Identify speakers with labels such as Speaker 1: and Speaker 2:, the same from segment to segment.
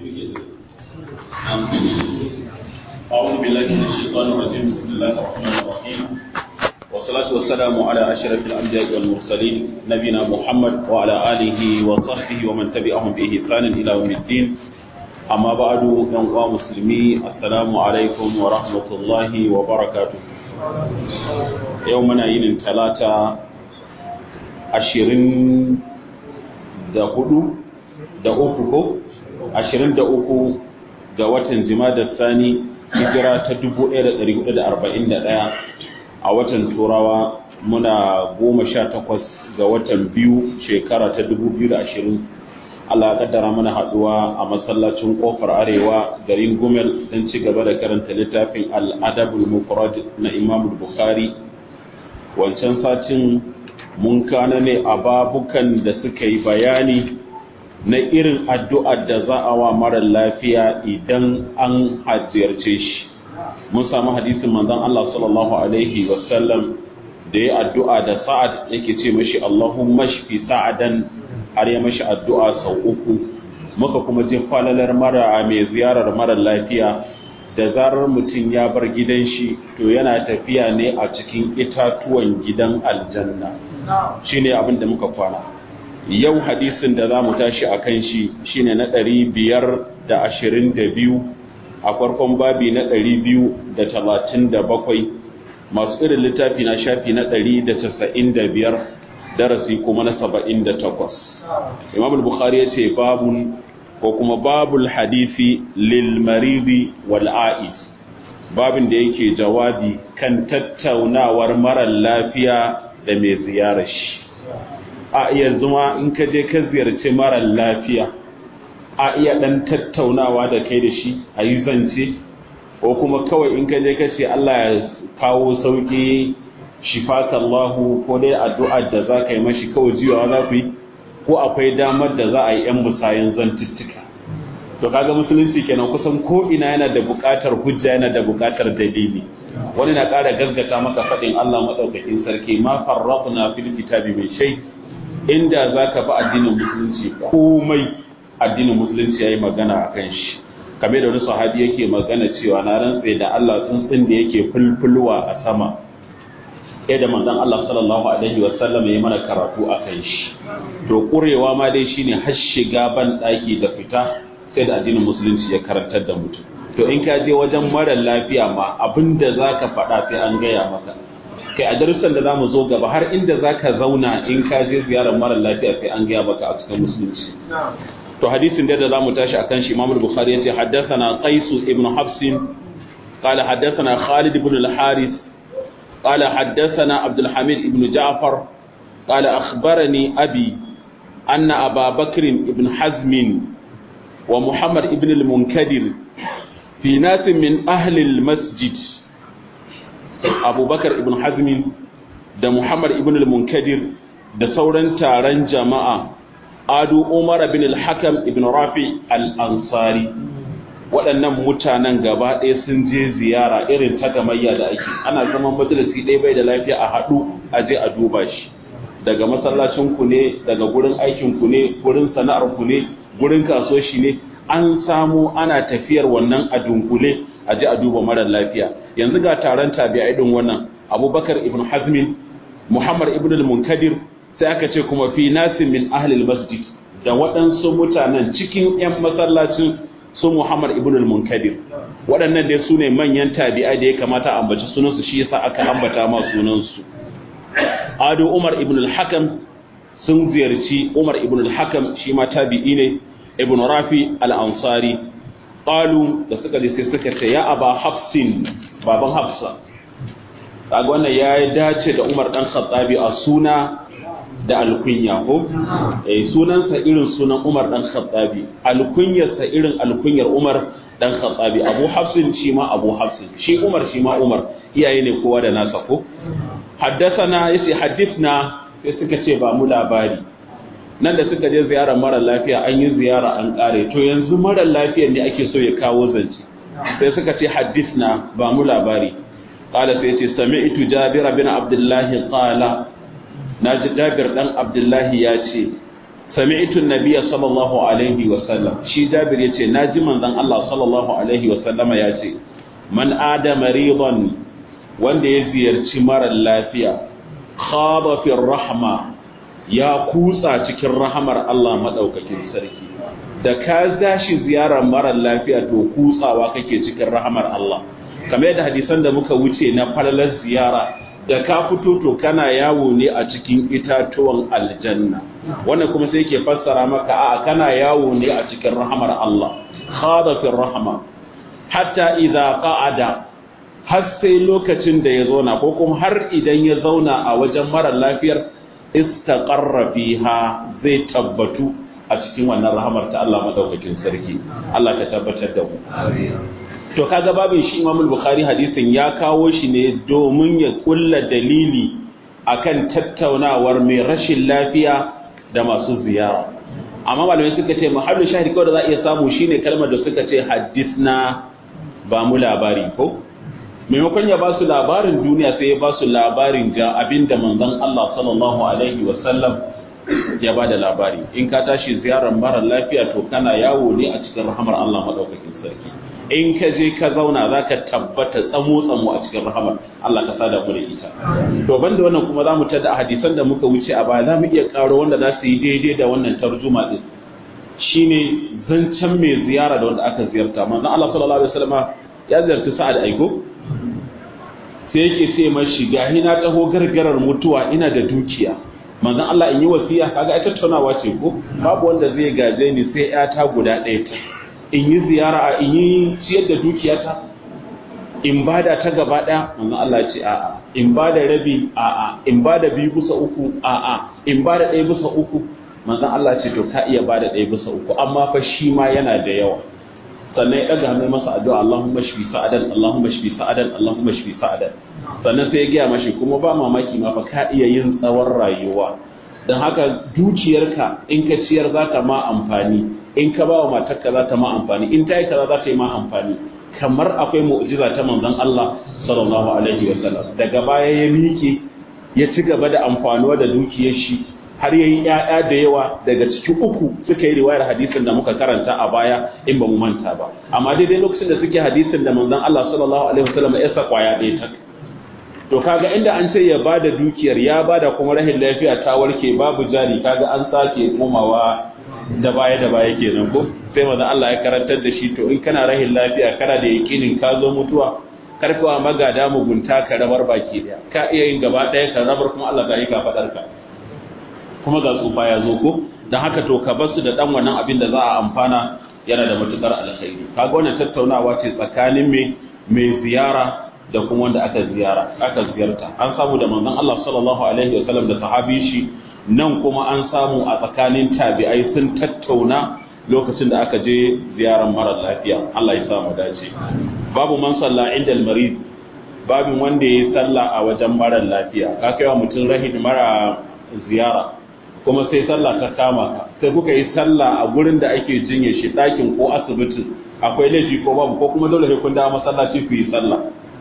Speaker 1: أعوذ بالله من الشيطان الرجيم بسم الله الرحمن الرحيم والصلاة والسلام على أشرف الأنبياء والمرسلين نبينا محمد وعلى آله وصحبه ومن تبعهم بإحسان إلى يوم الدين أما بعد يا مسلمي السلام عليكم ورحمة الله وبركاته يومنا يوم ثلاثة عشرين da hudu da uku ko ashirin da uku ga watan jimadar sani hijira ta dubu ɗaya da ɗari hudu da arba'in da ɗaya a watan turawa muna goma sha takwas ga watan biyu shekara ta dubu biyu da ashirin Allah ya kaddara mana haɗuwa a masallacin ƙofar arewa garin gumel don ci gaba da karanta littafin al'adabul mufrad na imam bukhari wancan satin mun kana ne a babukan da suka yi bayani na irin addu'ar da za a wa mara lafiya idan an hajjiyarce shi mun samu hadisin manzon Allah sallallahu alaihi wasallam da ya addu'a da sa'ad yake ce mashi Allahumma shfi sa'adan har ya mashi addu'a sau uku muka kuma je falalar mara mai ziyarar mara lafiya da zarar mutum ya bar gidan shi to yana tafiya ne a cikin itatuwan gidan aljanna shine abin da muka kwana yau hadisin da za mu tashi a kan shi shine na ɗari biyar da ashirin da biyu a farkon babi na ɗari biyu da talatin da bakwai masu irin littafi na shafi na ɗari da casa'in da biyar darasi kuma na saba'in da takwas imam bukhari ya ce babun ko kuma babul hadisi lil maridi wal a'id babin da yake jawabi kan tattaunawar mara lafiya da mai ziyarar shi a yanzu ma in ka je ka ziyarci mara lafiya a iya dan tattaunawa da kai da shi a yi zance ko kuma kawai in ka je ka ce Allah ya kawo sauki shifakallahu ko dai addu'ar da za ka yi mashi kawai jiyawa za ku yi ko akwai damar da za a yi 'yan musayen zantuttuka to kaga musulunci kenan kusan ko ina yana da buƙatar hujja yana da buƙatar dalili wani na ƙara gaskata maka faɗin Allah maɗaukakin sarki ma farraqna fil kitabi min shay inda zaka bi addinin musulunci komai addinin musulunci yayi magana akan shi kamar da wani sahabi yake magana cewa na rantse da Allah tsuntsun da yake fulfulwa a sama sai da manzon Allah sallallahu alaihi wa sallam yayi mana karatu akan shi to kurewa ma dai shine har shiga ban daki da fita sai da addinin musulunci ya karantar da mutum to in ka je wajen mara lafiya ma abinda za ka faɗa sai an gaya maka kai a darussan da za mu zo gaba har inda za ka zauna in ka je ziyarar mara lafiya sai an gaya maka a cikin musulunci to hadisin da za mu tashi akan shi imamul bukhari yace haddathana qais ibn hafs قال حدثنا خالد بن الحارث قال حدثنا عبد الحميد بن جعفر قال أخبرني أبي أن أبا بكر بن حزم ومحمد بن المنكدر في ناس من أهل المسجد أبو بكر ابن حزم da Muhammad ibn al-Munkadir da sauran taron jama'a Adu Umar bin al-Hakam ibn Rafi al-Ansari waɗannan mutanen gaba ɗaya sun je ziyara irin ta gamayya da ake ana zaman majalisi ɗaya bai da lafiya a haɗu a je a duba shi daga masallacin ku ne daga gurin aikin ku ne gurin sana'ar ku ne gurin kasuwanci ne an samu ana tafiyar wannan a dunkule a ji a duba marar lafiya yanzu ga taron tabi'ai din wannan abubakar ibn hazmin muhammad ibn al-munkadir sai aka ce kuma fi nasin min ahli masjid da waɗansu mutanen cikin 'yan masallacin su muhammad ibn al-munkadir waɗannan dai su ne manyan tabi'ai da ya kamata a ambaci sunansu shi yasa aka ambata ma sunansu ado umar ibn al-hakam sun ziyarci umar ibn al-hakam shi ma tabi'i ne ibn rafi al-ansari qalu da suka je sai suka ce ya aba hafsin baban hafsa kaga wannan ya dace da umar dan khattabi a suna da alkunya ko eh sunansa irin sunan umar dan khattabi alkunyarsa irin alkunyar umar dan khattabi abu hafsin shi ma abu hafsin shi umar shi ma umar iyaye ne kowa da nasa ko haddathana yace hadithna sai suka ce ba mu labari nan da suka je ziyarar mara lafiya an yi ziyara an kare to yanzu mara lafiyar ne ake so ya kawo zance sai suka ce hadithna ba mu labari qala sai ce sami'tu jabir bin abdullah qala naji jabir dan abdullah ya ce sami'tu an-nabiyya sallallahu alaihi wa sallam shi Jabir yace naji manzon Allah sallallahu alaihi wa sallama yace man ada maridan wanda ya ziyarci mara lafiya khaba fi rahma ya kutsa cikin rahamar Allah madaukakin sarki da ka zashi ziyarar mara lafiya to kutsawa kake cikin rahamar Allah kamar yadda hadisan da muka wuce na falalar ziyara da ka fito to kana yawo ne a cikin itatuwan aljanna wannan kuma sai yake fassara maka a'a kana yawo ne a cikin rahamar Allah khada fi rahma hatta idza qa'ada har sai lokacin da ya zauna ko kuma har idan ya zauna a wajen mara lafiyar istaqarra fiha zai tabbatu a cikin wannan rahamar ta Allah madaukakin sarki Allah ka tabbatar da mu to kaga babin shi Imam Bukhari hadisin ya kawo shi ne domin ya kulla dalili akan tattaunawar mai rashin lafiya da masu ziyara amma malamai suka ce mahallu shahid kawai da za a iya samu shine kalmar da suka ce hadisna ba mu labari ko maimakon ya ba su labarin duniya sai ya ba su labarin ga abin da manzon Allah sallallahu alaihi wasallam ya ba da labari in ka tashi ziyarar mara lafiya to kana yawo ne a cikin rahamar Allah madaukakin sarki in ka je ka zauna za ka tabbata tsamo tsamo a cikin rahamar Allah ka sada mu da ita to banda wannan kuma za mu tada a hadisan da muka wuce a baya za mu iya karo wanda za su yi daidai da wannan tarjuma din shine zancen mai ziyara da wanda aka ziyarta manzon Allah sallallahu alaihi wasallam ya ziyarci Sa'ad Aiko sai yake ce mashi gahi na taho gargarar mutuwa ina da dukiya manzon Allah in yi wasiya kaga ai tattaunawa ce ko babu wanda zai gaje ni sai ta guda ɗaya ta in yi ziyara in yi ciyar da dukiyata in bada ta gaba ɗaya manzon Allah ya ce a'a in bada rabi a'a in bada biyu bisa uku a'a in bada ɗaya bisa uku manzon Allah ce to ka iya bada ɗaya bisa uku amma fa shi ma yana da yawa sannan ya ɗaga hannun masa addu'a Allahumma shfi sa'adan Allahumma shfi sa'adan Allahumma shfi sa'adan sannan sai ya gaya mashi kuma ba mamaki ma fa ka iya yin tsawon rayuwa don haka dukiyarka in ka ciyar za ta ma amfani in ka ba wa matarka za ta ma amfani in ta yi kaza za ta yi ma amfani kamar akwai mu'jiza ta manzon Allah sallallahu alaihi wa sallam daga baya ya miƙe ya ci gaba da amfanuwa da dukiyar shi har yayi ƴaƴa da yawa daga cikin uku suka yi riwayar hadisin da muka karanta a baya in ba mu manta ba amma daidai lokacin da suke hadisin da manzon Allah sallallahu alaihi wa sallam ya sa kwaya ɗaya ta to kaga inda an ce ya bada dukiyar ya bada kuma rahin lafiya ta warke babu jari kaga an sake komawa da baya da baya kenan ko sai manzon Allah ya karantar da shi to in kana rahin lafiya kana da yakinin ka zo mutuwa karfawa magada mugunta ka rabar baki daya ka iya yin gaba daya ka rabar kuma Allah ta yi ka fadar ka kuma ga tsufa ya zo ko dan haka to ka basu da dan wannan abin da za a amfana yana da matukar alkhairi kaga wannan tattaunawa ce tsakanin mai mai ziyara da kuma wanda aka ziyara aka ziyarta an samu da manzon Allah sallallahu alaihi wasallam da sahabi shi nan kuma an samu a tsakanin tabi'ai sun tattauna lokacin da aka je ziyarar mara lafiya Allah ya sa mu dace babu man salla inda al-marid babin wanda yayi sallah a wajen mara lafiya ka kai wa mutum rahid mara ziyara kuma sai sallah ta kama ka sai kuka yi sallah a gurin da ake jinye shi ɗakin ko asibiti akwai laifi ko babu ko kuma dole sai kun dawo masallaci ku yi sallah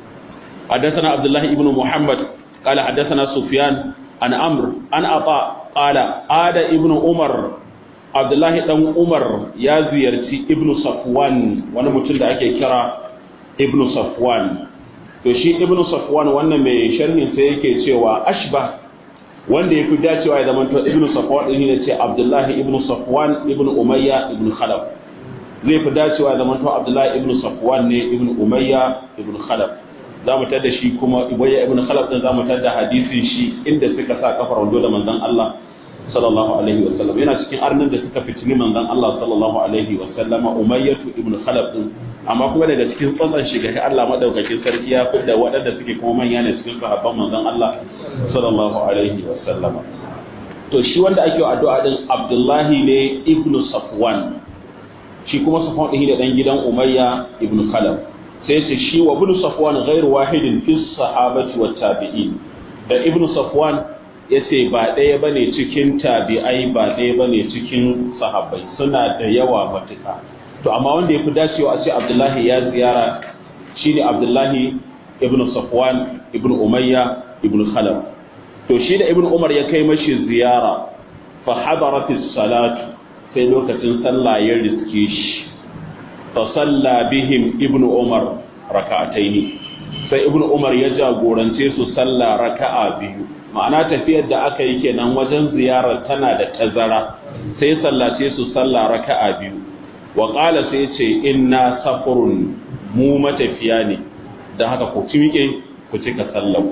Speaker 1: حدثنا عبد الله ابن محمد قال حدثنا سفيان عن عمرو عن عطاء قال عاد ابن عمر عبد الله دان عمر يا زيارتي ابن صفوان wani mutum da ake kira ibn Safwan to shi ibn Safwan wannan mai sharhin sai yake cewa ashba wanda yafi dacewa ya zama to ibn Safwan din ne ce Abdullah ibn Safwan ibn Umayya ibn Khalaf zai fi dacewa ya zama to Abdullah ibn Safwan ne ibn Umayya ibn Khalaf za mu tada shi kuma Ubayya ibn Khalaf din za mu tada hadisin shi inda suka sa kafar wando da manzon Allah sallallahu alaihi wasallam yana cikin arnin da suka fitini manzon Allah sallallahu alaihi wasallama Umayyatu ibn Khalaf din amma kuma daga cikin tsantsan shiga ga Allah madaukakin sarki ya fidda waɗanda suke kuma manya ne cikin sahabban manzon Allah sallallahu alaihi wasallama to shi wanda ake addu'a din Abdullahi ne ibn Safwan shi kuma Safwan din da dan gidan Umayya ibn Khalaf sai ce shi wa ibn Safwan ghairu wahidin fi sahabati wat tabi'in da ibn Safwan yace ba ɗaya bane cikin tabi'ai ba ɗaya bane cikin sahabbai suna da yawa matuƙa to amma wanda yafi dacewa a ce Abdullahi ya ziyara shine Abdullahi ibn Safwan ibn Umayya ibn Khalaf to shi da ibn Umar ya kai mashi ziyara fa hadaratis salatu sai lokacin sallah ya riske shi fa salla bihim ibnu umar raka'ataini sai ibnu umar ya jagorance su sallah raka'a biyu ma'ana tafiyar da aka yi kenan wajen ziyarar tana da tazara sai sallace su sallah raka'a biyu wa qala sai ce inna safurun mu matafiya ne dan haka ku miƙe ku cika sallar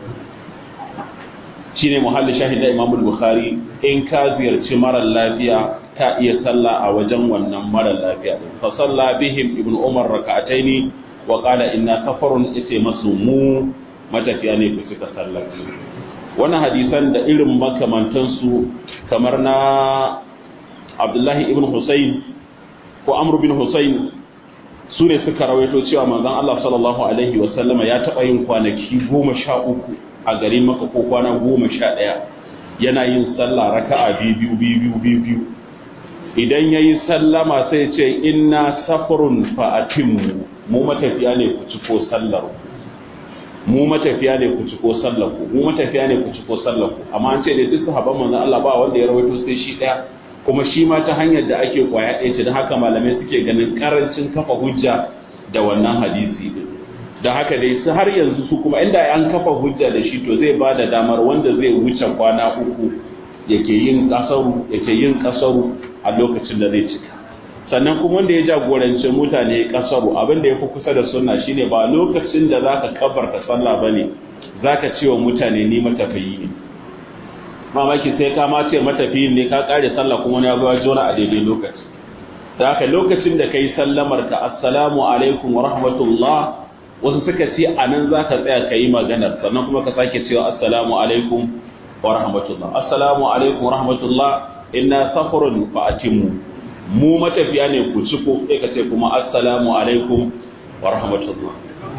Speaker 1: shine muhalli shahida Imam Bukhari in ka ziyarci marar lafiya ka iya sallah a wajen wannan marar lafiya fa salla bihim ibnu umar rak'ataini wa qala inna safarun ite masu mu matafiya ne ku cika sallar wannan hadisan da irin makamantansu kamar na Abdullahi ibn Husayn ko Amr bin Husayn su ne suka rawaito cewa manzon Allah sallallahu alaihi wa sallama ya taɓa yin kwanaki goma sha uku a garin maka ko kwana goma sha ɗaya yana yin sallah raka'a biyu biyu biyu biyu idan ya yi sallama sai ce inna safarun fa'atinmu mu matafiya ne ku ciko sallar mu matafiya ne ku ciko sallar ku mu matafiya ne ku ciko sallar ku amma an ce da duk sahabban manzon Allah ba wanda ya rawaito sai shi ɗaya kuma shi ma ta hanyar da ake kwaya ɗaya ce don haka malamai suke ganin karancin kafa hujja da wannan hadisi din da haka dai su har yanzu su kuma inda an kafa hujja da shi to zai ba da damar wanda zai wuce kwana uku yake yin kasaru yake yin kasaru a lokacin da zai cika sannan kuma wanda ya jagorance mutane kasaru abin da ya fi kusa da sunna shine ba lokacin da zaka kabarta sallah bane zaka ce wa mutane ni matafiyi ne mamaki sai ka ma ce matafiyin ne ka kare sallah kuma ya zo jona a daidai lokaci da haka lokacin da kai sallamar ka assalamu alaikum wa rahmatullah wasu suka ce a nan za ka tsaya ka yi maganar sannan kuma ka sake cewa assalamu alaikum wa rahmatullah assalamu alaikum wa rahmatullah inna safarun fa atimu mu matafiya ne ku ci ko sai ka ce kuma assalamu alaikum wa rahmatullah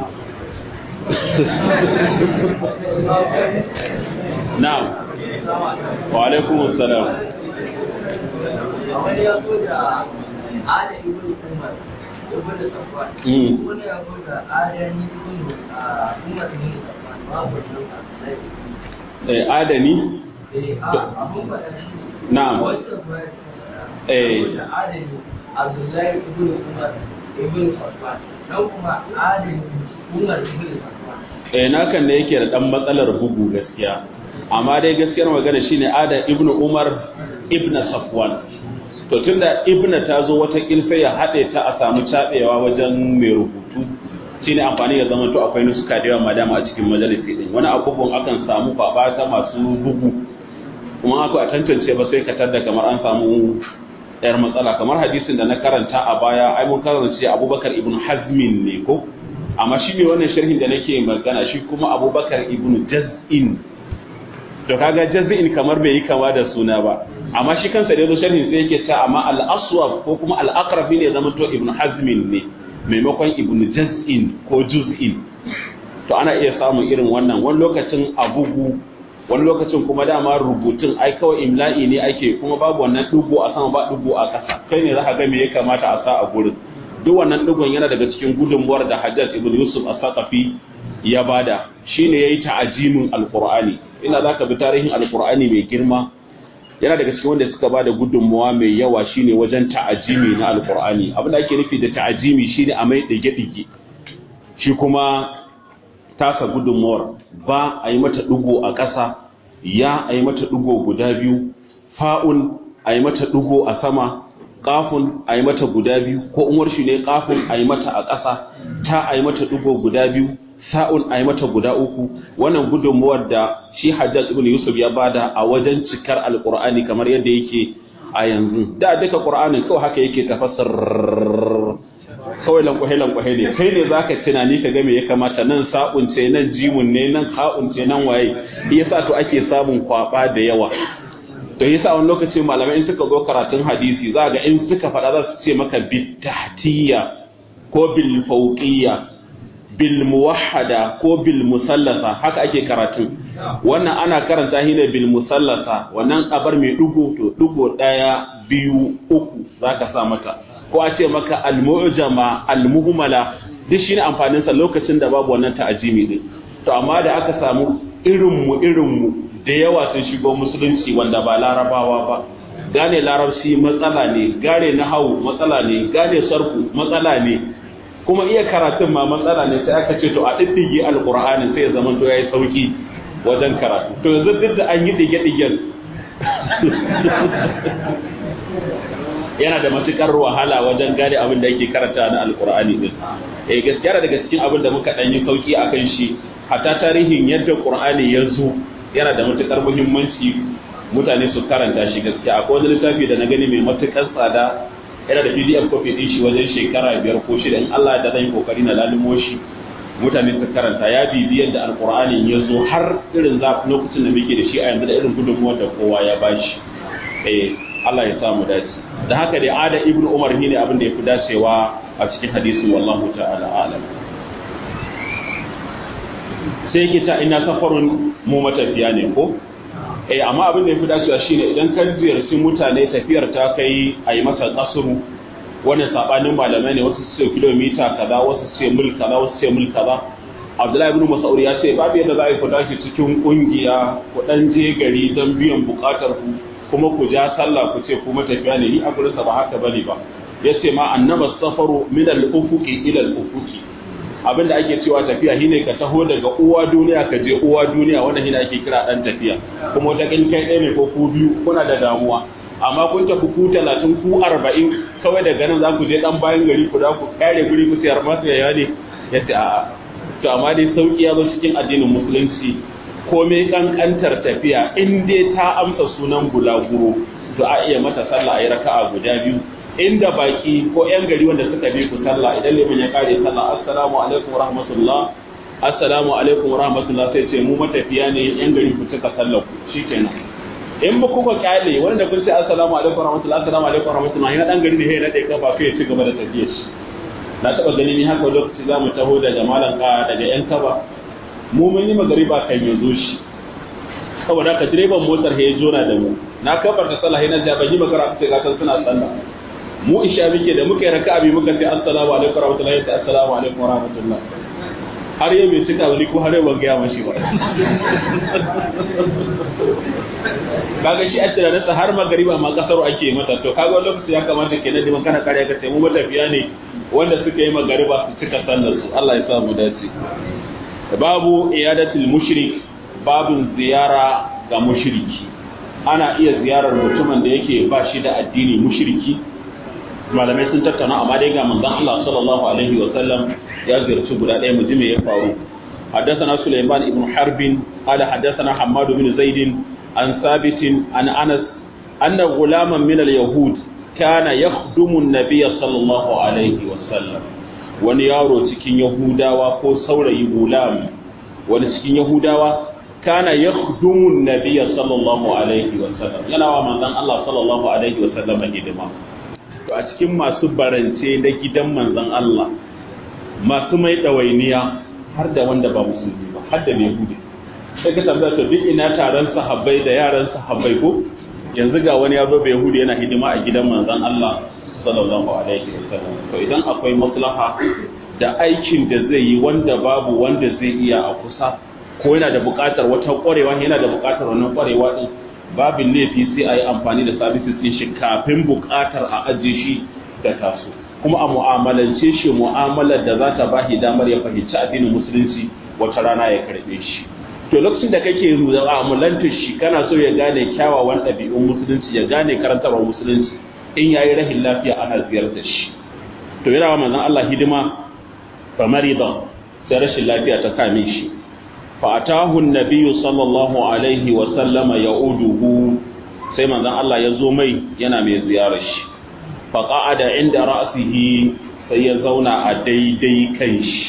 Speaker 1: na'am wa alaikum assalam
Speaker 2: wani ya zo da ada ibn umar ibn safwan
Speaker 1: Mm.
Speaker 2: wani ya zo da adani ibn ah, umar ibn safwan babu nan
Speaker 1: eh adani
Speaker 2: eh a abun faɗa shi
Speaker 1: Na'am.
Speaker 2: wancan ba
Speaker 1: Eh.
Speaker 2: da adani abdullahi ibn umar ibn safwan nan kuma adani umar ibn safwan
Speaker 1: eh nakan ne yake da dan matsalar bugu gaskiya amma dai gaskiyar magana shine ada ibnu umar ibnu safwan to tunda ibnu ta zo wata kilfe ya hade ta a samu cabewa wajen mai rubutu shine amfani ya zama to akwai nuska da yawa madama a cikin majalisi din wani abubuwan akan samu kwaba ta masu bugu kuma aka a tantance ba sai ka tada kamar an samu yar matsala kamar hadisin da na karanta a baya ai mun karanta Abubakar ibn Hazmin ne ko amma shi ne wannan sharhin da nake magana shi kuma Abubakar ibn Jaz'in to kaga Jaz'in kamar bai yi kama da suna ba amma shi kansa da yazo sharhin sai yake cewa amma al-aswab ko kuma al-aqrab ne zama to ibn Hazmin ne maimakon ibn Jaz'in ko Juz'in to ana iya samun irin wannan wani lokacin a bugu wani lokacin kuma dama rubutun ai kawai imla'i ne ake kuma babu wannan dugo a sama ba dugo a ƙasa kai ne za ka ga me ya kamata a sa a gurin duk wannan dugon yana daga cikin gudunmuwar da Hajjaj ibn Yusuf as-Saqafi ya bada shine yayi ta'ajimin alqur'ani ina zaka bi tarihin alqur'ani mai girma yana daga cikin wanda suka bada gudunmuwa mai yawa shine wajen ta'ajimi na alqur'ani abin da ake nufi da ta'ajimi shine a mai dige-dige shi kuma tasa gudunmuwar ba a yi mata ɗigo a ƙasa ya a yi mata ɗigo guda biyu fa'un a yi mata ɗigo a sama ƙafun a yi mata guda biyu ko umar shi ne ƙafun a yi mata a ƙasa ta a yi mata ɗigo guda biyu sa'un a yi mata guda uku wannan gudunmuwar da shi hajjaj ibn yusuf ya bada a wajen cikar alƙur'ani kamar yadda yake a yanzu da duka ƙur'anin kawai haka yake tafassar kawai lankwahe-lankwahe ne kai ne za ka tunani ka game ya kamata nan sa'unce nan jimun ne nan ka'unce nan waye yasa to ake samun kwaba da yawa to yasa wani lokaci malamai in suka zo karatun hadisi za ga in suka faɗa za su ce maka bitahtiya ko bil fawqiyya bil muwahhada ko bil musallasa haka ake karatun wannan ana karanta shi ne bil musallasa wannan kabar mai dugo to dugo daya biyu uku zaka sa mata ko a ce maka al-mu'jama al-muhmala duk shine amfanin sa lokacin da babu wannan ta'ajimi din to amma da aka samu irin mu irin mu da yawa sun shigo musulunci wanda ba larabawa ba gane larabci matsala ne gane nahawu matsala ne gane sarku matsala ne kuma iya karatun ma matsala ne sai aka ce to a diddige alqur'ani sai ya zama to yayi sauki wajen karatu to yanzu duk da an yi dige-digen yana da matukar wahala wajen gane abin da yake karanta na alkur'ani din eh gaskiya daga cikin abin da muka dan yi sauki akan shi hatta tarihin yadda qur'ani ya zo yana da matukar muhimmanci mutane su karanta shi gaskiya akwai wani littafi da na gani mai matukar tsada yana da PDF copy din shi wajen shekara biyar ko shida in Allah da zan yi kokari na lalumo shi mutane su karanta ya bibi yadda alkur'ani ya zo har irin za lokacin da muke da shi a yanzu da irin gudunmuwar da kowa ya bashi eh Allah ya samu dace da haka dai ada ibnu umar ne abin da yafi dacewa a cikin hadisin wallahu ta'ala alam sai yake ta ina safarun mu matafiya ne ko eh amma abin da yafi dacewa shine idan ka ziyarci mutane tafiyar ta kai a yi masa kasuru wannan sabanin malamai ne wasu su ce kilomita kaza wasu su ce mil kaza wasu su ce mil kaza Abdullahi ibn Mas'ud ya ce babu yadda za a yi ku tashi cikin kungiya ku dan je gari don biyan bukatar ku kuma ku ja sallah ku ce ku matafiya ne ni a gurin sa ba haka bane ba yace ma annaba safaru min al-ufuqi ila al-ufuqi abinda ake cewa tafiya shine ka taho daga uwa duniya ka je uwa duniya wanda shine ake kira dan tafiya kuma wata kin kai ɗaya ne ko ku biyu kuna da damuwa amma kun tafi ku talatin ku arba'in kawai daga nan za ku je dan bayan gari ku da ku kare guri ku sayar masu yaya ne yace a'a to amma dai sauki ya zo cikin addinin musulunci komai kankantar tafiya in dai ta amsa sunan bulaguro to a iya mata sallah a yi raka'a guda biyu inda baki ko yan gari wanda suka bi ku sallah idan liman ya kare sallah assalamu alaikum wa rahmatullah assalamu alaikum wa rahmatullah sai ce mu matafiya ne yan gari ku cika sallah ku shikenan in ba kuka kyale wanda kun ce assalamu alaikum wa rahmatullah assalamu alaikum wa rahmatullah yana dan gari ne sai na dai kafa kai ya ci gaba da tafiyar shi na taba ganin ni haka lokaci za mu taho daga malam ka daga yan kaba mu mun yi magariba kan ya zo shi saboda ka direban motar ya zo na da mu na kabar da sallah na ja ban yi magana sai ga suna sallah mu isha muke da muka yi raka'a bi muka ce assalamu alaikum warahmatullahi ta assalamu alaikum warahmatullah har yau bai cika wani ko har yau ban gaya mashi ba kaga shi a tunaninsa har magariba ma kasar ake mata to kaga wani lokaci ya kamata ke nan diman kana kare ka sai mu matafiya ne wanda suka yi magariba su cika sallar su Allah ya sa mu dace babu iyadatul mushrik babun ziyara ga mushriki ana iya ziyarar mutumin da yake ba shi da addini mushriki malamai sun tattauna amma dai ga manzon Allah sallallahu alaihi wa sallam ya ziyarci guda ɗaya mu ji me ya faru حدثنا سليمان بن حرب قال حدثنا حماد بن زيد عن ثابت عن انس ان غلاما من اليهود كان يخدم النبي صلى الله عليه وسلم wani yaro cikin yahudawa ko saurayi gulam wani cikin yahudawa kana yakhdumu nabiyya sallallahu alaihi wa sallam yana wa manzon Allah sallallahu alaihi wa sallam hidima to a cikin masu barance na gidan manzon Allah masu mai ɗawainiya har da wanda ba musulmi ba har da yahudi sai ka tambaya to duk ina taron sahabbai da yaran sahabbai ko yanzu ga wani ya zo bai yahudi yana hidima a gidan manzon Allah sallallahu alaihi wasallam to idan akwai maslaha da aikin da zai yi wanda babu wanda zai iya a kusa ko yana da buƙatar wata ƙwarewa yana da buƙatar wannan ƙwarewa din babin laifi sai a yi amfani da services ɗin shi kafin buƙatar a ajiye shi da taso kuma a mu'amalance shi mu'amalar da za ta ba shi damar ya fahimci addinin musulunci wata rana ya karɓe shi to lokacin da kake mu'amalanta shi kana so ya gane kyawawan ɗabi'un musulunci ya gane karantarwar musulunci in yayi rahin lafiya ana ziyartar shi to yana wa manzon Allah hidima fa marida sai rashin lafiya ta kame shi fa atahu an-nabiyyu sallallahu alaihi wa sallama ya'uduhu sai manzon Allah ya zo mai yana mai ziyarar shi fa qa'ada inda ra'sihi sai ya zauna a daidai kan shi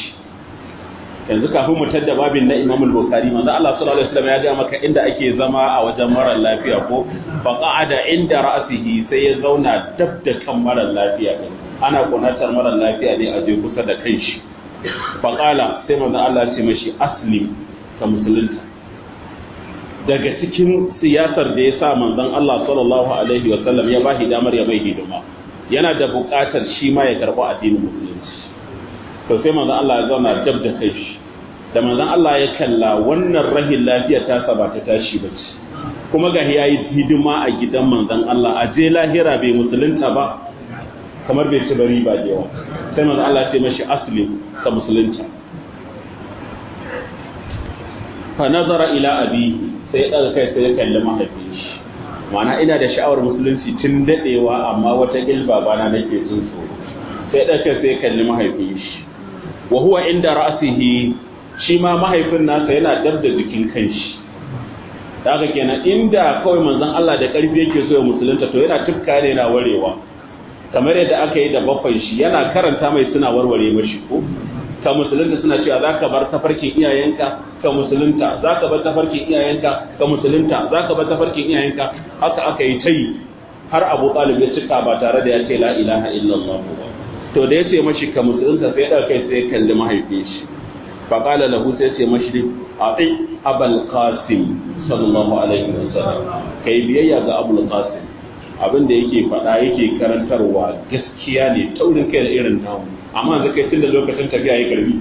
Speaker 1: yanzu kafin mu tadda babin na Imam al-Bukhari manzo Allah sallallahu alaihi wasallam ya ga maka inda ake zama a wajen marar lafiya ko fa qa'ada inda ra'sihi sai ya zauna dab da kan marar lafiya din ana kunatar marar lafiya ne a je kusa da kai shi fa qala sai manzo Allah ya ce mashi aslim ka musulunta daga cikin siyasar da ya sa manzon Allah sallallahu alaihi wasallam ya bashi damar ya bai hidima yana da buƙatar shi ma ya karɓi addinin musulunci to sai manzo Allah ya zauna dab da kai shi da manzon Allah ya kalla wannan rahin lafiya ta sa ba ta tashi ba ce kuma ga ya yi hidima a gidan manzon Allah a je lahira bai musulunta ba kamar bai ci bari ba da yawa sai manzon Allah ce mashi aslim ka musulunta fa nazara ila abi sai daga kai sai ya kalli mahaifin shi ma'ana ina da sha'awar musulunci tun dadewa amma wata gilba bana nake jin tsoro sai daga kai sai ya kalli mahaifin shi wa huwa inda ra'sihi shi ma mahaifin nasa yana dab da jikin kanshi daga kenan inda kawai manzon Allah da karfi yake so ya musulunta to yana tufka ne na warewa kamar yadda aka yi da bakwai shi yana karanta mai suna warware mashi ko ka musulunta suna cewa za ka bar tafarkin iyayenka ka musulunta za ka bar tafarkin iyayenka ka musulunta za ka bar tafarkin iyayenka haka aka yi ta yi har abu talib ya cika ba tare da ya ce la ilaha illallah ba to da ya ce mashi ka musulunta sai ɗauka kai sai kalli mahaifin shi fa qala lahu sai ce mashi ati abul qasim sallallahu alaihi wasallam kai biyayya ga abul qasim abin da yake faɗa yake karantarwa gaskiya ne taurin kai da irin namu amma da kai tunda lokacin tafiya ya karbi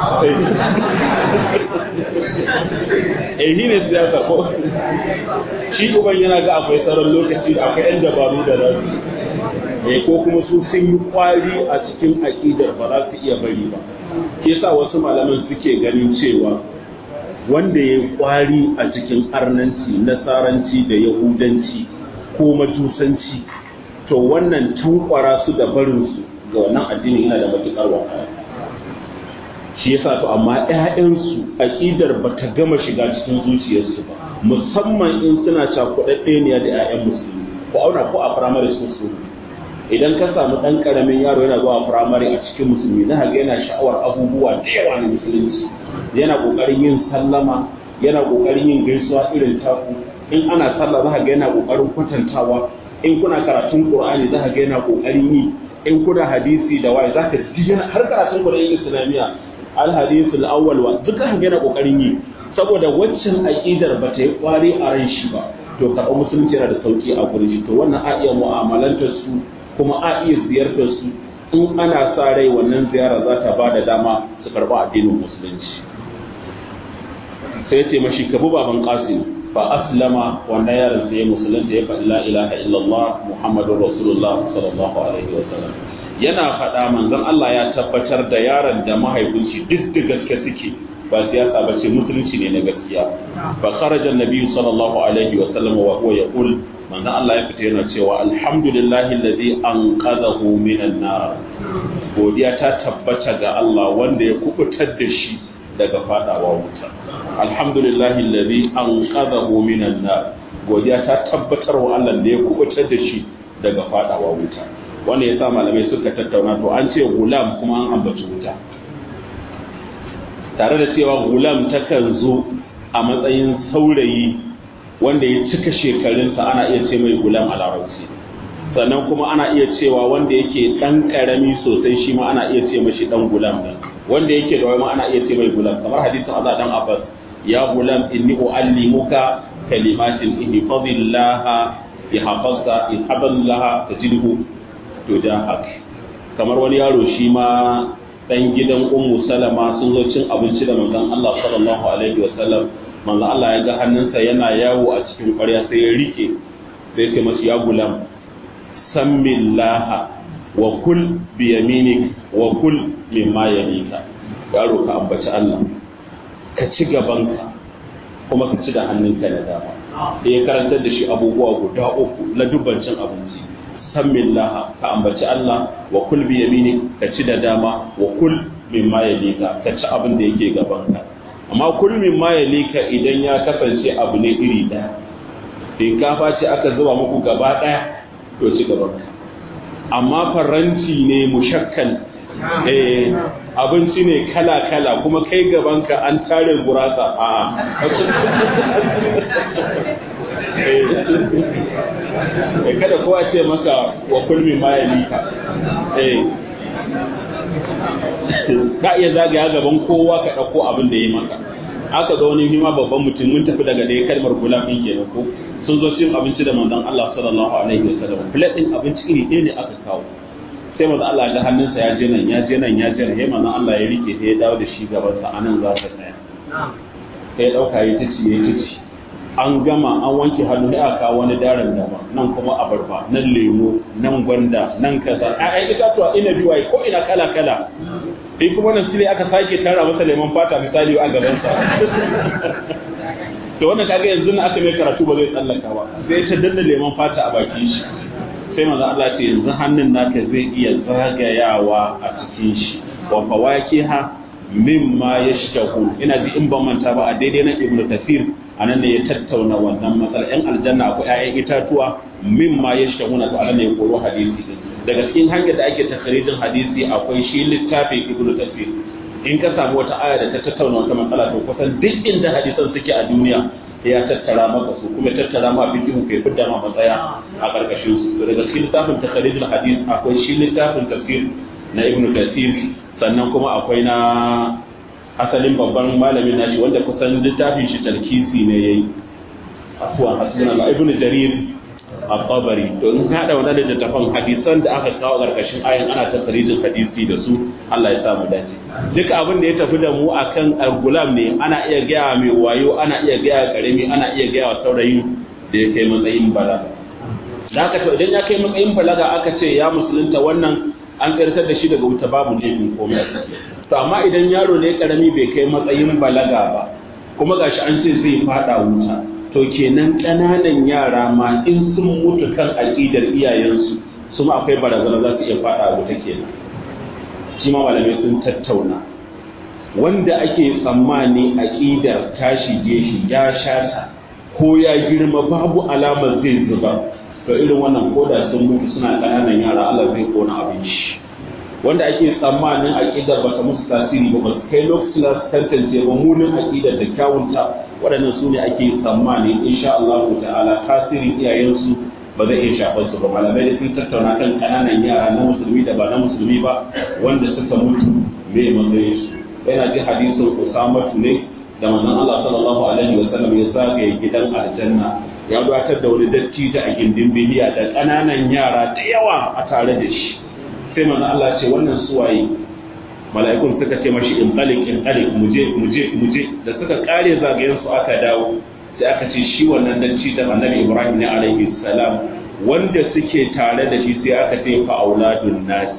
Speaker 1: eh shi ne siyasa ko shi uban yana ga akwai sauran lokaci akwai yan dabaru da za su eh ko kuma su sun yi kwari a cikin aƙidar ba za su iya bari ba ke sa wasu malaman suke ganin cewa wanda ya yi kwari a cikin arnanci nasaranci da yahudanci ko majusanci to wannan tankwara su da barinsu ga wannan addini yana da matuƙar wahala shi yasa to amma ƴaƴansu aqidar ba ta gama shiga cikin zuciyarsu ba musamman in suna cakuɗaɗɗeniya da ƴaƴan musulmi ko auna ko a firamare su su idan ka samu ɗan ƙaramin yaro yana zuwa firamare a cikin musulmi za ga yana sha'awar abubuwa da yawa na musulunci yana ƙoƙarin yin sallama yana ƙoƙarin yin gaisuwa irin taku in ana sallah za ga yana ƙoƙarin kwatantawa in kuna karatun qur'ani za ga yana ƙoƙarin yi in kuna hadisi da waye za ka ji yana har karatun qur'ani islamiyya al hadisul awwal wa duka ga yana ƙoƙarin yi saboda waccan aqidar ba ta yi kwari a ran shi ba to karɓar musulunci yana da sauki a gurin shi to wannan a iya mu'amalantar su kuma a iya ziyartar su in ana sa rai wannan ziyara za ta ba da dama su karɓa addinin musulunci sai ce mashi ka bi baban qasim fa aslama wannan yaron sai musulunta ya faɗi la ilaha illallah muhammadur rasulullah sallallahu alaihi wa sallam yana faɗa manzon Allah ya tabbatar da yaron da mahaifinci duk da gaske suke ba siyasa ba ce musulunci ne na gaskiya fa kharaja annabi sallallahu alaihi wa sallam wa huwa yaqul manzon Allah ya fita yana cewa alhamdulillahi alladhi anqadhahu minan nar godiya ta tabbata ga Allah wanda ya kubutar da shi daga fadawa wuta alhamdulillahi alladhi anqadhahu minan nar godiya ta tabbatar wa Allah da ya kubutar da shi daga fadawa wuta wanda yasa malamai suka tattauna to an ce gulam kuma an ambaci wuta tare da cewa gulam takan zo a matsayin saurayi wanda ya cika shekarunsa ana iya ce mai gulam a larabci sannan kuma ana iya cewa wanda yake dan karami sosai shi ma ana iya ce mashi dan gulam din wanda yake da wai ma ana iya ce mai gulam kamar hadisin Azza dan Abbas ya gulam inni uallimuka kalimatin ihfazillaha yahfazka ihfazillaha tajidhu tujahak kamar wani yaro shi ma dan gidan ummu salama sun zo cin abinci da manzon Allah sallallahu alaihi wa sallam manzon Allah ya ga hannunsa yana yawo a cikin ƙwarya sai ya rike sai ya masa ya gulam sammillaha wa kul bi yaminik wa kul mimma yamika yaro ka ambaci Allah ka ci gabanka kuma ka ci da hannunka na dama sai ya karantar da shi abubuwa guda uku na dubban cin abinci sammillaha ka ambaci Allah wa kul bi yaminik ka ci da dama wa kul mimma yalika ka ci abin da yake gabanka amma kul mimma yalika idan ya kasance abu ne iri daya shinkafa ce aka zuba muku gaba daya to ci gabanka amma faranti ne mushakkal eh abinci ne kala kala kuma kai gabanka an tare gurasa a eh kada kowa ce maka wa kulmi ma ya lika eh ka iya zagaya gaban kowa ka ɗauko abin da ya maka aka ga wani hima babban mutum mun tafi daga ɗaya kalmar gulam ɗin kenan ko sun zo cin abinci da manzon Allah sallallahu alaihi wasallam plate ɗin abinci iri ɗaya ne aka kawo sai manzo Allah da hannunsa ya je nan ya je nan ya je nan sai manzo Allah ya rike sai ya dawo da shi gaban sa anan za ka tsaya sai ya dauka ya tace ya tace an gama an wanke hannu sai aka wani daren dama nan kuma abarba nan lemo nan gwanda nan kaza ai itatuwa ina biwaye ko ina kala kala sai kuma nan sai aka sake tara masa lemon fata misali a gaban sa to wannan kaga yanzu na aka mai karatu ba zai tsallaka ba sai ta danna lemon fata a bakin shi sai manzo Allah ce yanzu hannun naka zai iya zagayawa a cikin shi wa fawakiha mimma yashtahu ina ji in ban manta ba a daidai na ibnu kathir anan ne ya tattauna wannan matsala yan aljanna akwai ƴaƴan itatuwa mimma yashtahu na to anan ne ya koro hadisi daga cikin hanyar da ake takharijin hadisi akwai shi littafin ibnu kathir in ka samu wata aya da ta tattauna wata matsala to kusan duk inda hadisan suke a duniya ya tattara maka su kuma tattara ma fikihu kai fidda ma matsaya a karkashin su daga cikin littafin takharijul hadis akwai shi littafin tafsir na ibn kathir sannan kuma akwai na asalin babban malamin nashi wanda kusan littafin shi talkisi ne yayi afwan hasbuna ibn jarir at-tabari to in ka hada wannan littafin hadisan da aka kawo karkashin ayan ana takharijin hadisi da su Allah ya sa mu dace duka abin da ya tafi da mu akan gulam ne ana iya gaya mai wayo ana iya gaya karami ana iya gaya wa saurayi da ya kai matsayin balaga da aka to idan ya kai matsayin balaga aka ce ya musulunta wannan an tsirtar da shi daga wuta babu laifin komai to amma idan yaro ne karami bai kai matsayin balaga ba kuma gashi an ce zai fada wuta to kenan ƙananan yara ma in sun mutu kan aƙidar iyayensu su ma akwai barazana za su iya fada wuta kenan shi ma malamai sun tattauna wanda ake tsammani aƙidar ta shige shi ya shata ko ya girma babu alamar zai zuba to irin wannan koda sun mutu suna ƙananan yara Allah zai kona abinci wanda ake tsammanin aƙidar bata musu tasiri ba ba kai lokacin da tantance ba munin aƙidar da kyawunta waɗannan su ne ake tsammani insha Allah ta'ala tasirin iyayensu ba zai iya shafar su ba malamai da sun tattauna kan ƙananan yara na musulmi da ba na musulmi ba wanda suka mutu me matsayin su yana ji hadisin Usama ne da manzon Allah sallallahu alaihi wa sallam ya zagaye gidan aljanna ya gabatar da wani dattijo a gindin biliya da ƙananan yara da yawa a tare da shi sai manzon Allah ce wannan suwaye mala'ikun suka ce mashi in qalik in qalik muje muje muje da suka kare zagayen su aka dawo sai aka ce shi wannan dattijo annabi Ibrahim ne alaihi salam wanda suke tare da shi sai aka ce fa auladun nas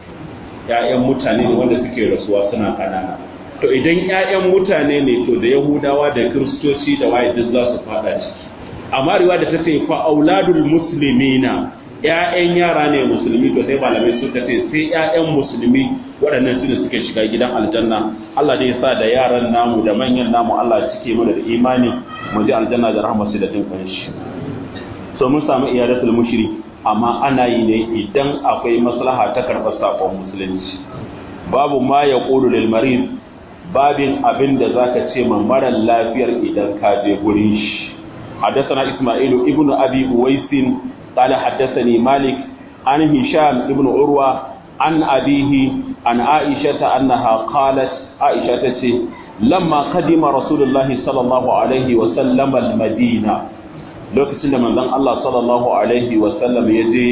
Speaker 1: ‘ya'yan mutane ne wanda suke rasuwa suna kanana. To idan ‘ya'yan mutane ne to da Yahudawa da Kiristoci da waye duk za su fada ciki. Amma riwa da ta ce fa auladul muslimina ‘ya'yan yara ne musulmi to sai malamai suka ce sai ‘ya'yan musulmi waɗannan su ne suke shiga gidan aljanna. Allah dai sa da yaran namu da manyan namu Allah cike mana da imani mu ji aljanna da rahmar su da jin shi. So mun samu iyadatul mushrik amma ana yi ne idan akwai maslaha ta karɓar saƙon musulunci babu ma ya ƙulu lil marid babin abin da za ka ce ma marar lafiyar idan ka je gurin shi حدثنا إسماعيل ابن أبي أويس قال حدثني مالك عن هشام ابن عروة عن أبيه عن عائشة أنها قالت عائشة لما قدم رسول الله صلى الله عليه وسلم المدينة lokacin da manzon Allah sallallahu alaihi wasallam ya je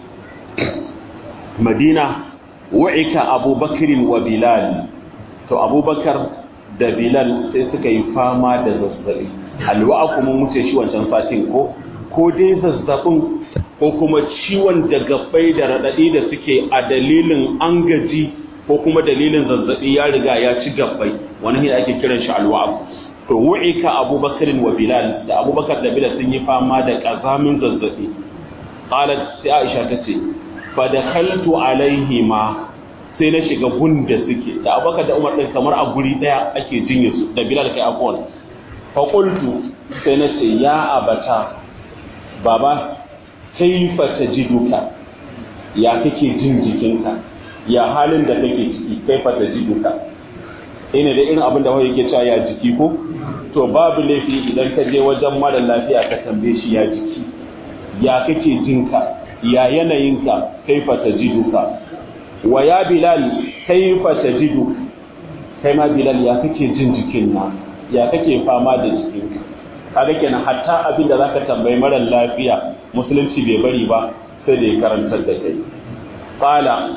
Speaker 1: Madina wa'ika Abubakar wa Bilal to Abubakar da Bilal sai suka yi fama da zazzabi alwa'a kuma muce shi wancan satin ko ko dai zazzabin ko kuma ciwon da gabbai da radadi da suke a dalilin an gaji ko kuma dalilin zazzabi ya riga ya ci gabbai wani ne ake kiran shi alwa'a to wu'ika abubakar wa bilal da abubakar da bilal sun yi fama da kazamin zazzabi qalat sai aisha tace fa dakhaltu alaihima sai na shiga gunda suke da abubakar da umar din kamar a guri daya ake jinye su da bilal kai afwan fa qultu sai na ce ya abata baba kaifa tajiduka ya kake jin jikinka ya halin da kake ciki kaifa tajiduka ina da irin abin da wani yake cewa ya jiki ko to babu laifi idan ka je wajen mara lafiya ka tambaye shi ya jiki ya kake jinka ya yanayinka kaifa tajiduka wa ya bilal kaifa tajidu kai ma bilal ya kake jin jikin na ya kake fama da jikinka kaga kenan hatta abin da zaka tambayi mara lafiya musulunci bai bari ba sai da ya karantar da kai qala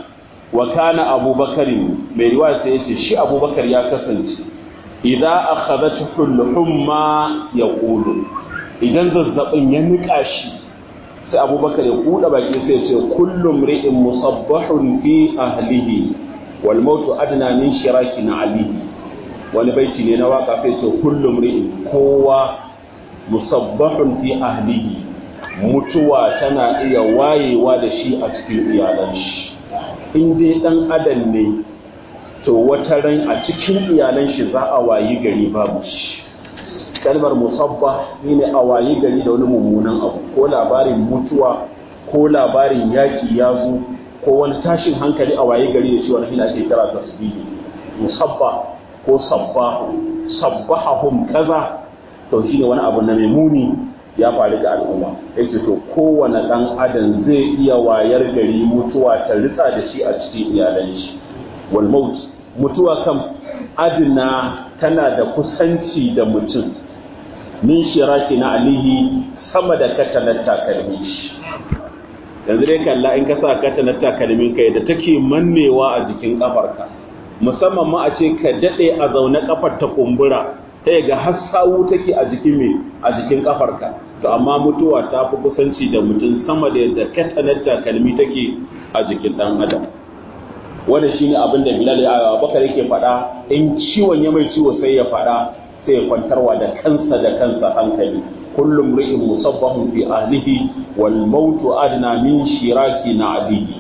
Speaker 1: wa kana abubakar mai riwaya sai yace shi abubakar ya kasance idza akhadhathu al-humma yaqulu idan zazzabin ya nika shi sai abubakar ya kuda baki sai ya ce kullum ri'in musabbahun fi ahlihi wal mautu adna min shirakin alihi wani baiti ne na waka sai ce kullum ri'in kowa musabbahun fi ahlihi mutuwa tana iya wayewa da shi a cikin iyalan shi in dai dan adam ne to wata ran a cikin iyalan shi za a wayi gari babu shi kalmar musabba shine a wayi gari da wani mummunan abu ko labarin mutuwa ko labarin yaki ya zo ko wani tashin hankali a wayi gari da shi wani hina ake kira tasbihi musabba ko sabbahu sabbahahum kaza to shine wani abu na mai muni ya faru ga al'umma yake to kowane dan adam zai iya wayar gari mutuwa ta ritsa da shi a cikin iyalan shi wal maut mutuwa kam adna tana da kusanci da mutum min shiraki na alihi sama da katanar takalmi yanzu dai kalla in ka sa katanar takalmin ka da take mannewa a jikin kafarka musamman ma a ce ka dade a zaune kafar ta kumbura ta ga har sawu take a jikin me a jikin kafarka to amma mutuwa ta fi kusanci da mutum sama da yadda katanar takalmi take a jikin dan adam wannan shine abin da Bilal ya Bakar yake faɗa in ciwon ya mai ciwo sai ya faɗa sai ya kwantarwa da kansa da kansa hankali kullum ri'in musabbahun fi ahlihi wal mautu adna min shiraki na alihi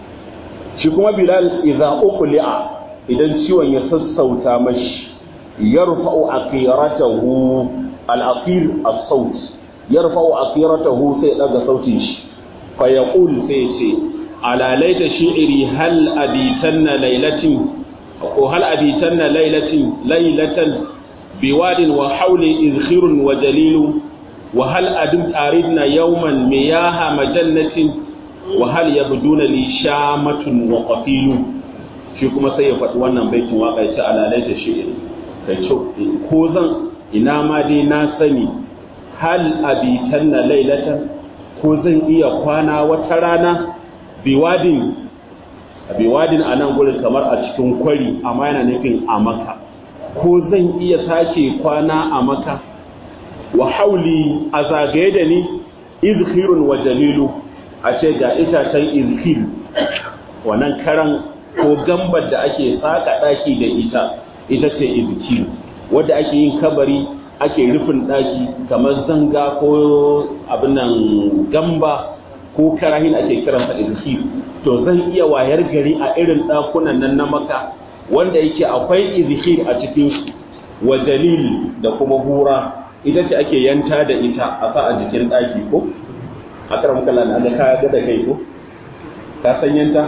Speaker 1: shi kuma Bilal idza uqli'a idan ciwon ya sassauta mashi yarfa'u aqiratahu al-aqir as-saut yarfa'u aqiratahu sai daga sautin shi fa yaqul sai ce ala laita shi'ri hal abitanna lailatin ko hal abitanna lailatin lailatan biwadin wa hawli izkhirun wa dalilu wa hal adim aridna yawman miyaha majannatin wa hal yabduna li shamatun wa qafilu shi kuma sai ya faɗi wannan baitin waka ya ce ala laita shi'ri kai ko zan ina ma dai na sani hal abitanna lailatan ko zan iya kwana wata rana biwadin biwadin a nan gurin kamar a cikin kwari amma yana nufin a maka ko zan iya sake kwana a maka wa hauli a zagaye da ni izhirun wa jalilu a ce ga itacen izhir wannan karan ko gambar da ake saka daki da ita ita ce izhir wadda ake yin kabari ake rufin daki kamar zanga ko abin nan gamba ko karahin ake kiransa izhir to zan iya wayar gari a irin dakunan nan na maka wanda yake akwai izhir a cikin su wa jalil da kuma hura ita ce ake yanta da ita a sa a jikin daki ko a karam kallon da ka ga da kai ko ka san yanta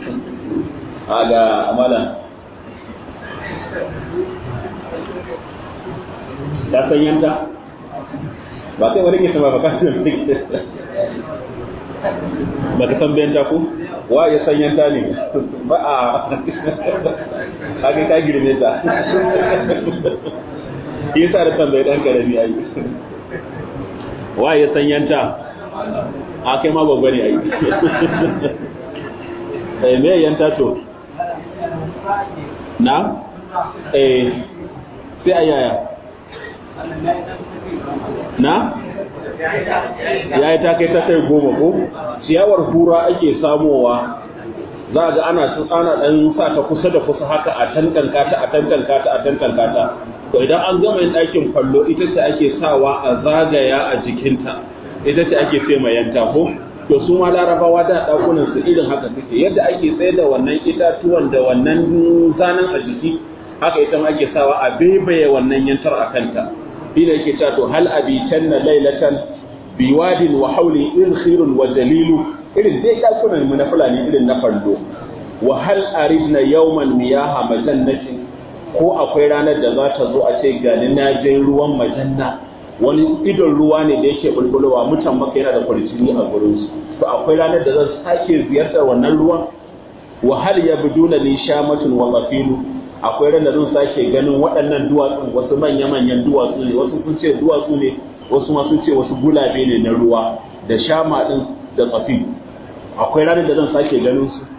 Speaker 1: a ga amalan ka san yanta ba kai wani ke sama ba ka san ba ka san bayan ko wa ya san yanta ne ba a haka ka girme ta yi sa da tambayi dan karami ayi wa ya san yanta a kai ma babba ne ayi eh me yanta to na eh sai ayaya na ya yi ta kai ta kai goma ko ciyawar hura ake samowa za ga ana ana dan sa ta kusa da kusa haka a tantanka ta a tantanka ta a tantanka ta to idan an gama yin ɗakin kwallo ita ce ake sawa a zagaya a jikinta ita ce ake sai mai yanta ko to su ma larabawa da ɗakunan su irin haka suke yadda ake tsaye da wannan itatuwan da wannan zanen a jiki haka ita ma ake sawa a baibaye wannan yantar a kanta ina yake cewa to hal abitanna lailatan biwadin wa hawli irkhirun wa dalilu irin dai dakunan mu na fulani irin na fallo wa hal aridna yawman miyaha majannatin ko akwai ranar da za ta zo a ce gani na je ruwan majanna wani idon ruwa ne da yake bulbulowa mutan maka yana da kwarjini a gurin su to akwai ranar da zan sake ziyartar wannan ruwan wa hal yabduna li shamatun wa qafilu akwai ran da zan sake ganin waɗannan duwatsun wasu manya-manyan duwatsu ne wasu sun ce duwatsu ne wasu ma sun ce wasu gulabe ne na ruwa da shama ɗin da tsafi akwai ranar da zan sake ganin su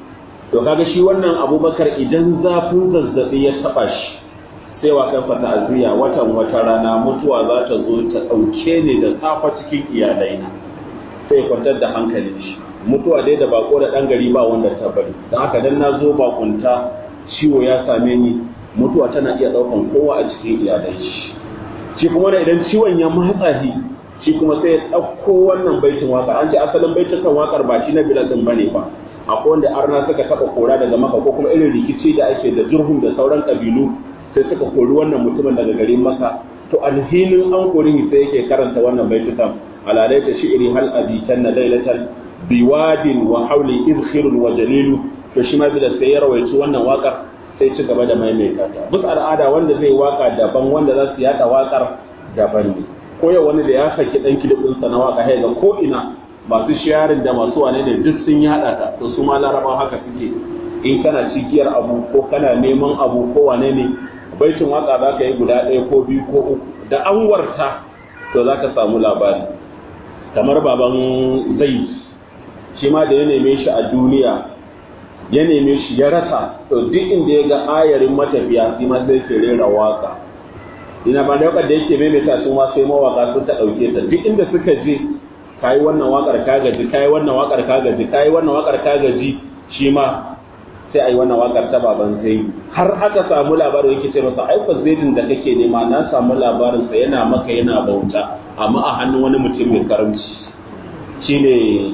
Speaker 1: to kaga shi wannan abubakar idan zafin zazzabi ya taba shi sai wa kansa ta'aziyya watan wata rana mutuwa za ta zo ta ɗauke ni da safa cikin iyalaina sai kwantar da hankalin shi mutuwa dai da bako da ɗan gari ba wanda ta bari don haka dan na zo bakunta ciwo ya same ni mutuwa tana iya ɗaukan kowa a cikin iyalai shi shi kuma da idan ciwon ya matsa shi shi kuma sai ya ɗauko wannan baitin waka an ce asalin baitukan wakar ba shi na bilal ɗin bane ba akwai wanda arna suka taɓa kora daga maka ko kuma irin rikici da ake da jurhum da sauran kabilu sai suka kori wannan mutumin daga garin maka to alhinin an kori sai yake karanta wannan baitukan alalai ta shi'iri hal abitan na lailatan biwadin wa hauli izkhirun wa jalilu to shi ma bilal sai ya rawaici wannan wakar sai ci gaba da maimaita ta bisa al'ada wanda zai waka daban wanda za su yada wakar daban ne ko yau wani da ya saki dan kilibinsa na waka ga ko ina masu sharing da masu wane ne duk sun yada ta to su ma larabawa haka suke in kana cikiyar abu ko kana neman abu ko wane ne baitin waka za ka yi guda ɗaya ko biyu ko uku da an warta to za ka samu labari kamar baban zai shi ma da ya neme shi a duniya ya neme shi ya rasa to duk inda ya ga ayarin matafiya shi ma sai ke rera waka ina ba da wakar da yake maimaita su ma sai mawaka sun ta ɗauke ta duk inda suka je kayi wannan wakar ka gaji kayi wannan wakar ka gaji kayi wannan wakar ka gaji shi ma sai ayi wannan wakar ta baban sai har aka samu labarin yake ce masa ai zaidin da kake nema na samu labarin sa yana maka yana bauta amma a hannun wani mutum mai karamci shine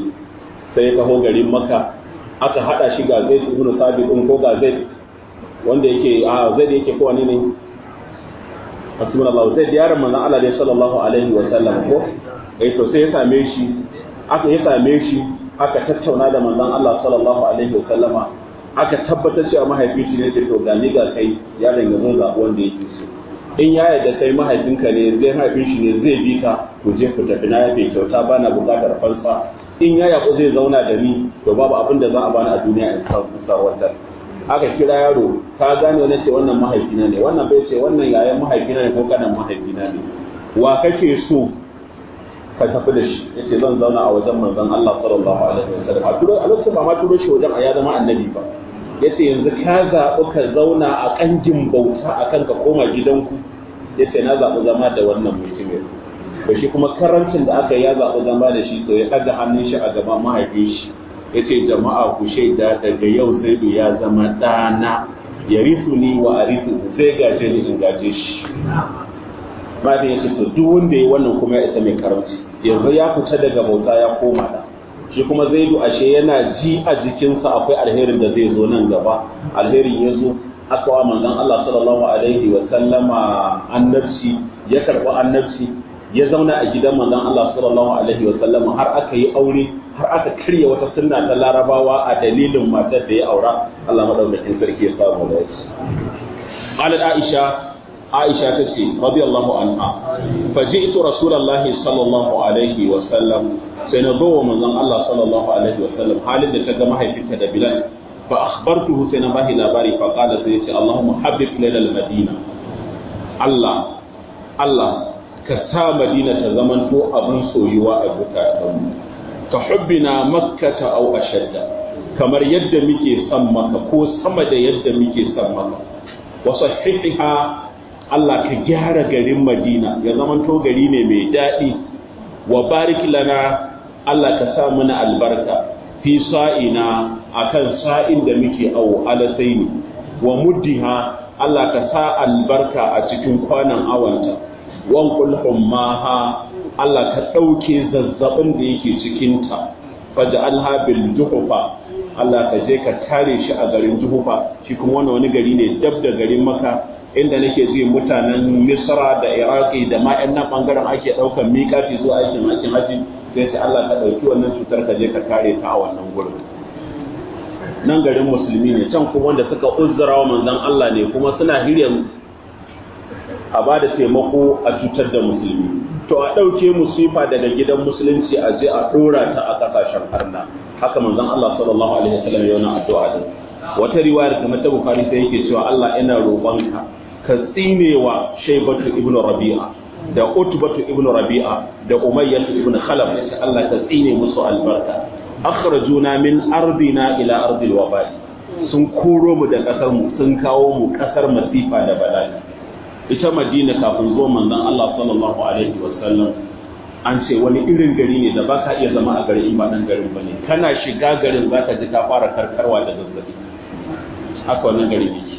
Speaker 1: sai ya taho garin maka aka hada shi ga zaid ibn sabit din ko ga zaid wanda yake a zaid yake ko wani ne Rasulullah zaid yaron manzon Allah dai sallallahu alaihi wa sallam ko eh to sai ya same shi aka ya same shi aka tattauna da manzon Allah sallallahu alaihi wa sallama aka tabbatar cewa mahaifi shi ne to ga ni ga kai yaron ya zo zaɓi wanda yake so in ya yarda kai mahaifinka ne zai mahaifin shi ne zai bi ka to je ku tafi na yafe kyauta bana buƙatar fansa in ya yaƙo zai zauna da ni to babu abin da za a bani a duniya in sarwantar aka kira yaro ka gane wani ce wannan mahaifina ne wannan bai ce wannan yayan mahaifina ne ko kanan mahaifina ne wa kake so ka tafi da shi yace zan zauna a wajen manzon Allah sallallahu alaihi wasallam a turo a lokacin ba ma turo shi wajen a ya zama annabi ba yace yanzu ka zaɓi ka zauna a kanjin bauta akan ka koma gidanku yace na zaɓi zama da wannan mutumin to shi kuma karancin da aka ya zaɓi zama da shi to ya ɗaga hannun shi a gaban mahaifin shi yace jama'a ku shaida daga yau zaidu ya zama ɗana ya risu ni wa arisu zai gaje ni in gaje shi mahaifin yace to duk wanda ya wannan kuma ya isa mai karamci yanzu ya fita daga bauta ya koma da shi kuma zaidu ashe yana ji a jikinsa akwai alherin da zai zo nan gaba alherin ya zo aka wa manzon Allah sallallahu alaihi wa sallama annabci ya karɓi annabci ya zauna a gidan manzon Allah sallallahu alaihi wa sallama har aka yi aure har aka karya wata sunna ta larabawa a dalilin matar da ya aura Allah madaukakin sarki ya samu da shi qalat aisha aisha tace radiyallahu anha faji'tu rasulullahi sallallahu alaihi wa sallam sai na zo wa manzon Allah sallallahu alaihi wa sallam halin da ta ga mahaifinta da Bilal fa akhbartuhu sai na bashi labari fa qala sai yace Allahumma habib lana al-madina Allah Allah ka sa Madina ta zamanto abin soyuwa a zukatanmu ka hubbina makkata aw ashadda kamar yadda muke son maka ko sama da yadda muke son maka wa sahihiha Allah ka gyara garin Madina ya zamanto gari ne mai daɗi wa barik lana Allah ka sa mana albarka fi sa'ina akan sa'in da muke awo alasaini wa muddiha Allah ka sa albarka a cikin kwanan awanta wan kulhummaha Allah ka ɗauke zazzabin da yake cikinta faj'alha bil juhufa Allah ka je ka tare shi a garin juhufa shi kuma wannan wani gari ne dab da garin maka inda nake ji mutanen misra da iraki da ma yan nan bangaren ake ɗaukan miƙati zuwa aikin aikin haji sai ce Allah ka ɗauki wannan cutar ka je ka tare ta a wannan gurin nan garin musulmi ne can kuma wanda suka uzzura wa manzon Allah ne kuma suna hirya a ba da taimako a cutar da musulmi to a ɗauke musifa daga gidan musulunci a je a ɗora ta a ƙasashen arna haka manzon Allah sallallahu alaihi wasallam ya yana addu'a din wata riwayar kamar ta Bukhari sai yake cewa Allah ina roƙonka ka tsinewa Shaybatu ibn Rabi'a da Utbatu ibn Rabi'a da Umayyah ibn Khalaf Allah ka tsine musu albarka akhrajuna min ardina ila ardil wabali sun koro mu da ƙasar mu sun kawo mu ƙasar masifa da bala'i ita madina kafin zuwa manzon Allah sallallahu alaihi wasallam an ce wani irin gari ne da ba ka iya zama a garin in ba dan garin bane kana shiga garin zaka ji ka fara karkarwa da zazzabi haka wannan gari yake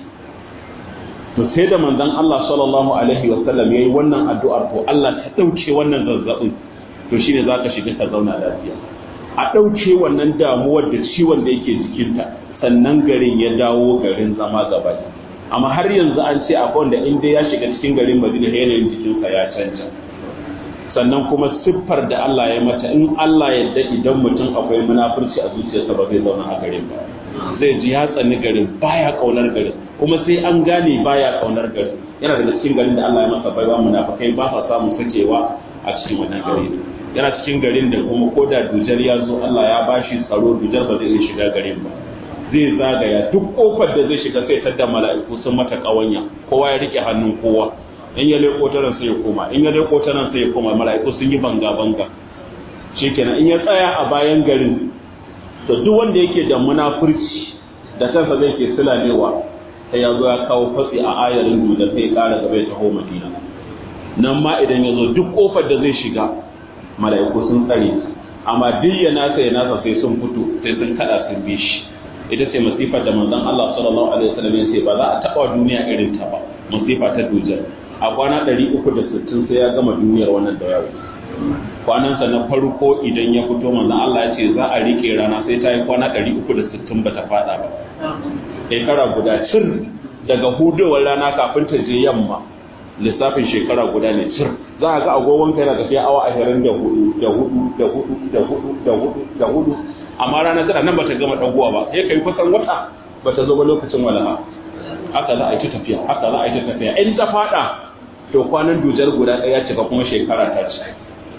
Speaker 1: to sai da manzon Allah sallallahu alaihi wasallam yayi wannan addu'ar to Allah ta dauke wannan zazzabin to shine zaka shiga ka zauna lafiya a dauke wannan damuwar da ciwon da yake jikinta sannan garin ya dawo garin zama gaba amma har yanzu an ce akwai wanda in dai ya shiga cikin garin Madina yanayin jikinsa ya canja sannan kuma siffar da Allah ya mata in Allah yadda idan mutum akwai munafurci a zuciyarsa ba zai zauna a garin ba zai ji ya tsani garin baya kaunar garin kuma sai an gane baya kaunar garin yana daga cikin garin da Allah ya masa baiwa munafikai ba sa samun sakewa a cikin wannan gari yana cikin garin da kuma ko da dujar ya zo Allah ya bashi tsaro dujar ba zai iya shiga garin ba zai zagaya duk kofar da zai shiga sai tadda mala'iku sun mata kawanya kowa ya rike hannun kowa in ya leko ta nan sai ya koma in ya leko ta nan sai ya koma mala'iku sun yi banga banga shikenan in ya tsaya a bayan garin to duk wanda yake da munafurci da kansa zai ke sulalewa sai ya zo ya kawo fatsi a ayarin duda sai ya kara gaba ya taho madina nan ma idan ya zo duk kofar da zai shiga mala'iku sun tsare amma duk ya nasa ya nasa sai sun fito sai sun kada sun bi shi ita ce masifar da manzon Allah sallallahu alaihi wasallam ya ce ba za a taba duniya irin ta ba masifa ta dujar a kwana 360 sai ya gama duniyar wannan da yawo kwanansa na farko idan ya fito manzon Allah ya ce za a rike rana sai ta yi kwana 360 bata fada ba shekara guda cir daga hudowar rana kafin ta je yamma lissafin shekara guda ne cir za a ga agogon kai na tafiya awa ashirin da hudu da hudu da hudu da hudu da hudu da hudu amma rana tana nan bata gama dagowa ba sai kai kusan wata bata zo ba lokacin walaha haka za a yi ta tafiya haka za a yi ta tafiya in ta fada to kwanan dujar guda ɗaya cika kuma shekara ta ci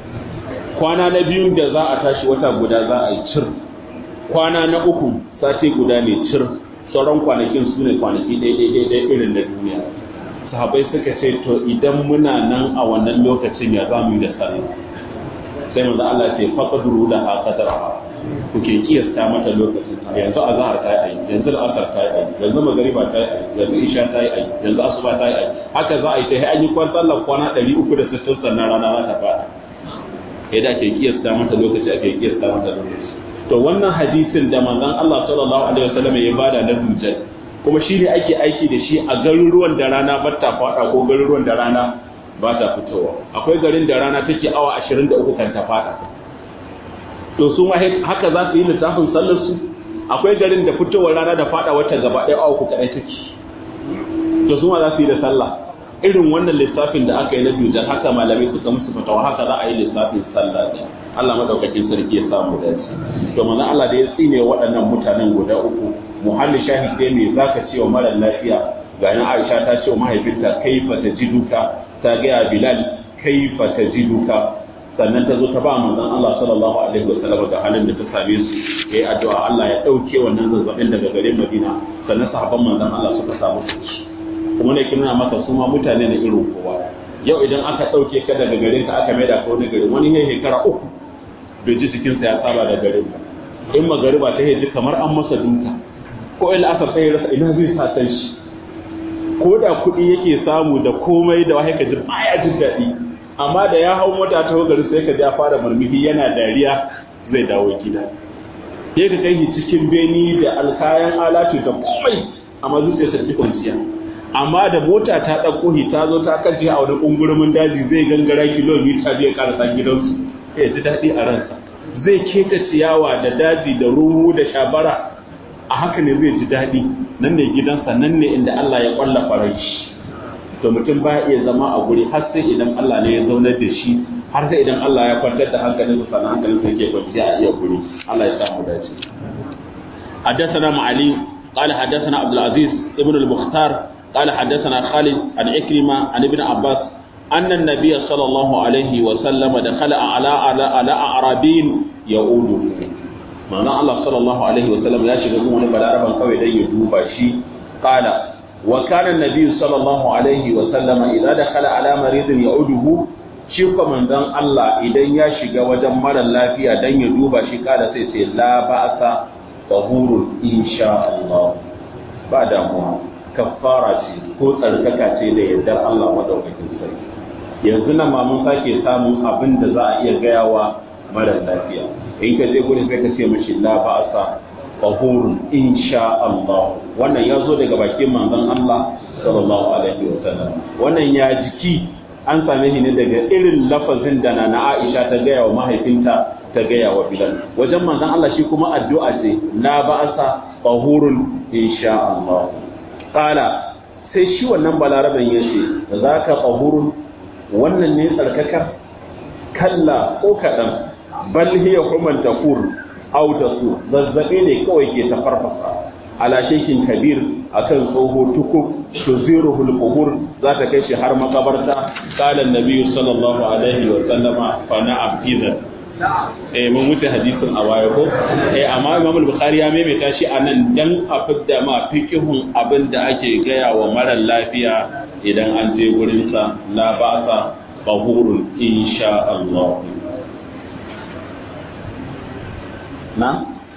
Speaker 1: kwana na biyun da za a tashi wata guda za a yi cir kwana na uku sati guda ne cir sauran kwanakin su ne kwanaki ɗaya irin na duniya sahabai suka ce to idan muna nan a wannan lokacin ya za mu yi da sallah sai manzo Allah ce faqduru da ha qadara kuke kiyasta mata lokacin yanzu azhar ta yi yanzu al'asar ta yi yanzu magariba ta yi yanzu isha ta yi yanzu asuba ta yi haka za a yi sai an yi kwan sallar kwana 360 sannan rana za ta fada yadda ake kiyasta mata lokaci ake kiyasta mata lokaci to wannan hadisin da manzon Allah sallallahu alaihi wasallam ya bada na dujjal kuma shi ne ake aiki da shi a garuruwan da rana ba ta fada ko garuruwan da rana ba ta fitowa akwai garin da rana take awa 23 kan ta fada to su ma haka za su yi littafin sallar su akwai garin da fitowar rana da fada wata gaba ɗaya awa uku kadai take to su ma za su yi da sallah irin wannan lissafin da aka yi na dujar haka malamai suka musu fatawa haka za a yi lissafin sallah ne Allah madaukakin sarki ya samu dace to manzo Allah da ya tsine waɗannan mutanen guda uku muhalli shahid dai me zaka ce wa mara lafiya ga nan Aisha ta ce wa mahaifinta kaifa tajiduka ta ga Bilal kaifa tajiduka sannan ta zo ta ba manzon Allah sallallahu alaihi wasallam ga halin da ta same su yayi addu'a Allah ya dauke wannan zazzabin daga garin Madina sannan sahabban manzon Allah suka samu su kuma ne kina maka su ma mutane na irin kowa yau idan aka dauke ka daga garin ka aka maida ka wani gari wani ne shekara uku bai ji jikinsa ya saba da garin ka in magariba ta ji kamar an masa duka ko in asar sai rasa ina zai sa san shi ko da kuɗi yake samu da komai da wahai ka ji baya jin daɗi amma da ya hau mota ta gari sai ka ji ya fara murmushi yana dariya zai dawo gida sai ka kai shi cikin beni da alkayan alatu da komai amma zuciyarsa ta kwanciya amma da mota ta ɗauko shi ta zo ta kace a wani ƙungurumin daji zai gangara kilomita zai karasa gidansu ya ji daɗi a ransa zai keta ciyawa da daji da ruhu da shabara a haka ne zai ji daɗi nan ne gidansa nan ne inda Allah ya ƙwalla farai shi to mutum ba iya zama a guri har sai idan Allah ne ya zaunar da shi har sai idan Allah ya kwantar da hankalin sa sannan hankalin sa yake kwanciya a iya guri Allah ya samu dace حدثنا معلي قال حدثنا عبد العزيز ابن المختار قال حدثنا خالد عن عكرمة عن ابن عباس أن النبي صلى الله عليه وسلم دخل على على على أعرابين يعود معنى الله صلى الله عليه وسلم لا شيء يقول بلا ربا قوي دي يدوبا شي قال وكان النبي صلى الله عليه وسلم إذا دخل على مريض يعوده shi kuma manzon Allah idan ya shiga wajen mara lafiya dan ya duba shi kada sai sai la ba'sa tahurun insha Allah ba damuwa kafara ce ko tsarkaka ce da yardar Allah madaukakin sarki yanzu nan ma mun sake samun abin da za a iya gaya wa mara lafiya in ka je gurin sai ka ce mishi la ba'asa tahurun insha Allah wannan ya zo daga bakin manzon Allah sallallahu alaihi wa sallam wannan ya jiki an same shi ne daga irin lafazin da na Aisha ta gaya wa mahaifinta ta gaya wa Bilal wajen manzon Allah shi kuma addu'a ce la ba'asa tahurun insha Allah qala sai shi wannan balaraban yace zaka tahurun wannan ne tsarkaka kalla ko kadan bal hiya human tafur aw tasu zazzabe ne kawai ke tafarfasa ala shekin kabir akan tsoho tukub tuziruhu al-qubur za ta kai shi har makabarta qala an-nabi sallallahu alaihi wa sallama fa na'am idan eh mun wuce hadisin a waya ko eh amma Imam al-Bukhari ya maimaita shi anan dan a fidda ma fiqhun abin da ake gaya wa mara lafiya idan an je gurin sa la ba'sa tahurun insha Allah na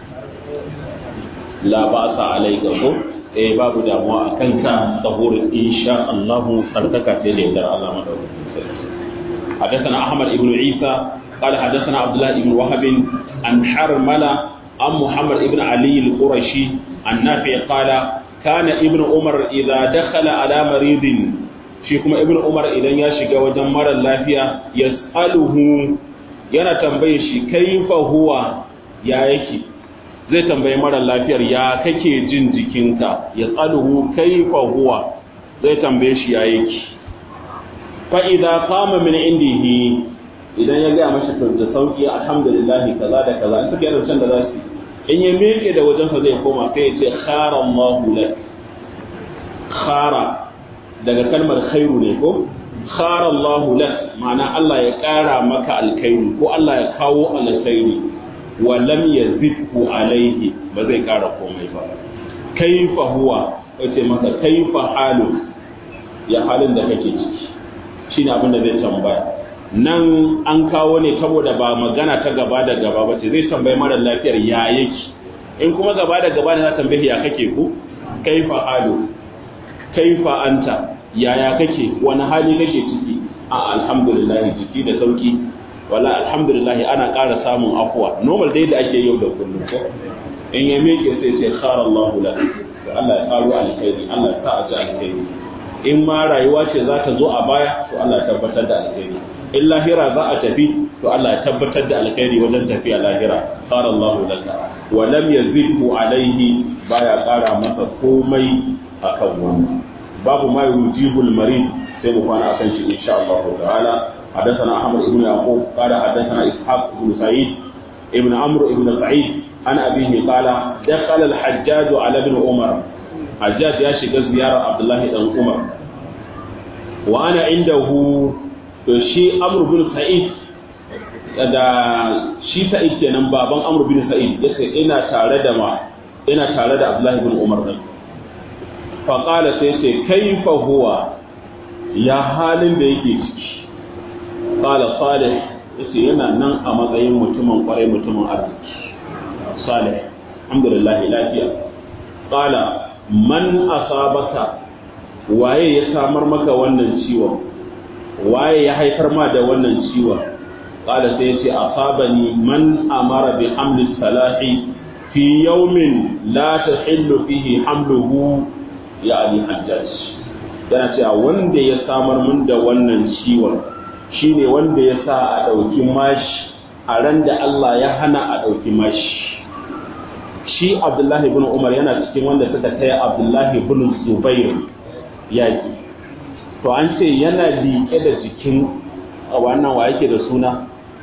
Speaker 1: la ba'sa alayka ko eh babu damuwa akan ka tahurun insha Allah sarkaka ce da yardar Allah madaukakin حدثنا أحمد بن عيسى قال حدثنا عبد الله بن وهب عن حرملة عن محمد بن علي القرشي عن نافع قال كان ابن عمر إذا دخل على مريض شيكم ابن عمر إذا يشجع وجمر اللافية يسأله yana tambaye shi kaifa huwa ya yake zai tambayi mara lafiyar ya kake jin jikinka ya tsaluhu kaifa huwa zai tambaye shi ya yake fa idza qama min indihi idan ya gaya mashi to da sauki alhamdulillah kaza da kaza in suka yi can da za su in ya miƙe da wajensa zai koma sai ya ce khara Allahu lak khara daga kalmar khairu ne ko khara Allahu lak ma'ana Allah ya ƙara maka alkhairi ko Allah ya kawo alkhairi wa lam yazidhu alaihi ba zai ƙara komai ba kaifa huwa yace maka kaifa halu ya halin da kake ciki shine abin da zai tambaya nan an kawo ne saboda ba magana ta gaba da gaba ba ce zai tambayi mara lafiyar ya yake in kuma gaba da gaba ne za tambayi ya kake ku kaifa halu kaifa anta yaya kake wani hali kake ciki a alhamdulillah jiki da sauki wala alhamdulillah ana ƙara samun afuwa normal dai da ake yau da kullum ko in ya miƙe sai ce khara Allahu la Allah ya faru alkhairi Allah ya sa a ji alkhairi in ma rayuwa ce za ta zo a baya to Allah ya tabbatar da alkhairi in lahira za a tafi to Allah ya tabbatar da alkhairi wajen tafiya lahira qala Allah laka wa lam yazidhu alaihi baya kara masa komai akan wannan babu ma yujibul marid sai mu kwana akan shi insha Allah ta'ala حدثنا أحمد بن يعقوب قال حدثنا إسحاق بن سعيد ابن عمرو بن سعيد عن أبيه قال دخل الحجاج على ابن عمر حجاج يا شيخ زيارة عبد الله بن عمر وأنا عنده to shi amur bin sa'id da shi sa'id kenan baban amur bin sa'id yace ina tare da ma ina tare da abdullahi bin umar din fa qala sai ce kaifa huwa ya halin da yake ciki qala salih yace yana nan a matsayin mutumin kwarai mutumin arziki salih alhamdulillah lafiya qala man asabaka waye ya samar maka wannan ciwon waye ya haifar ma da wannan ciwon qala sai yace asabani man amara bi hamli salahi fi yawmin la tahillu fihi hamluhu ya ali hajjaj yana cewa wanda ya samar mun da wannan ciwon shine wanda ya sa a ɗauki mashi a ran da Allah ya hana a ɗauki mashi shi Abdullahi ibn Umar yana cikin wanda suka kai Abdullahi ibn Zubair yaki to an ce yana liƙe da jikin wannan wa yake da suna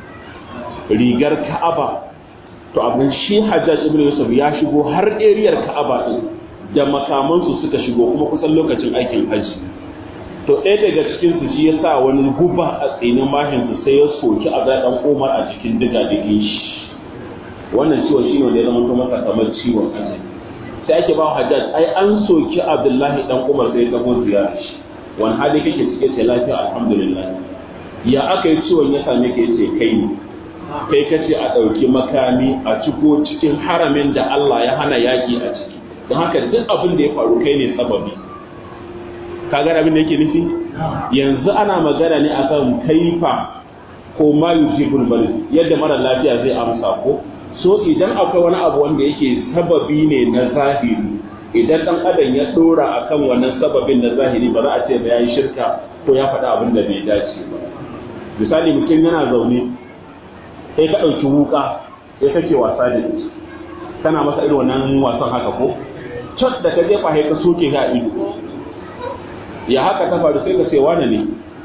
Speaker 1: rigar Ka'aba to abin shi Hajjaj ibn Yusuf ya shigo har eriyar Ka'aba din da makamansu suka shigo kuma kusan lokacin aikin haji to ɗaya daga cikin su shi ya sa wani guba a tsinin mashin su sai ya soki a ɗan Umar a cikin diga digin shi wannan ciwon shi ne wanda ya zama masa kamar ciwon ajali sai ake ba Hajjaj ai an soki Abdullahi dan Umar sai ya tago ziyara shi wani hali kake cike ce lafiya alhamdulillah ya aka yi ciwon ya same ka yace kai ne kai kace a ɗauki makami a ciko cikin haramin da Allah ya hana yaƙi a ciki don haka duk abin da ya faru kai ne sababi ka ga abin da yake nufi yanzu ana magana ne akan kaifa ko ma yujibul marid yadda mara lafiya zai amsa ko so idan akwai wani abu wanda yake sababi ne na zahiri idan dan adam ya dora akan wannan sababin na zahiri ba za a ce ba yayi shirka ko ya faɗa abin da bai dace ba misali mutum yana zaune sai ka ɗauki wuka sai kake wasa da shi kana masa irin wannan wasan haka ko cat da ka jefa sai ka soke ka ido ya haka ta faru sai ka ce wane ne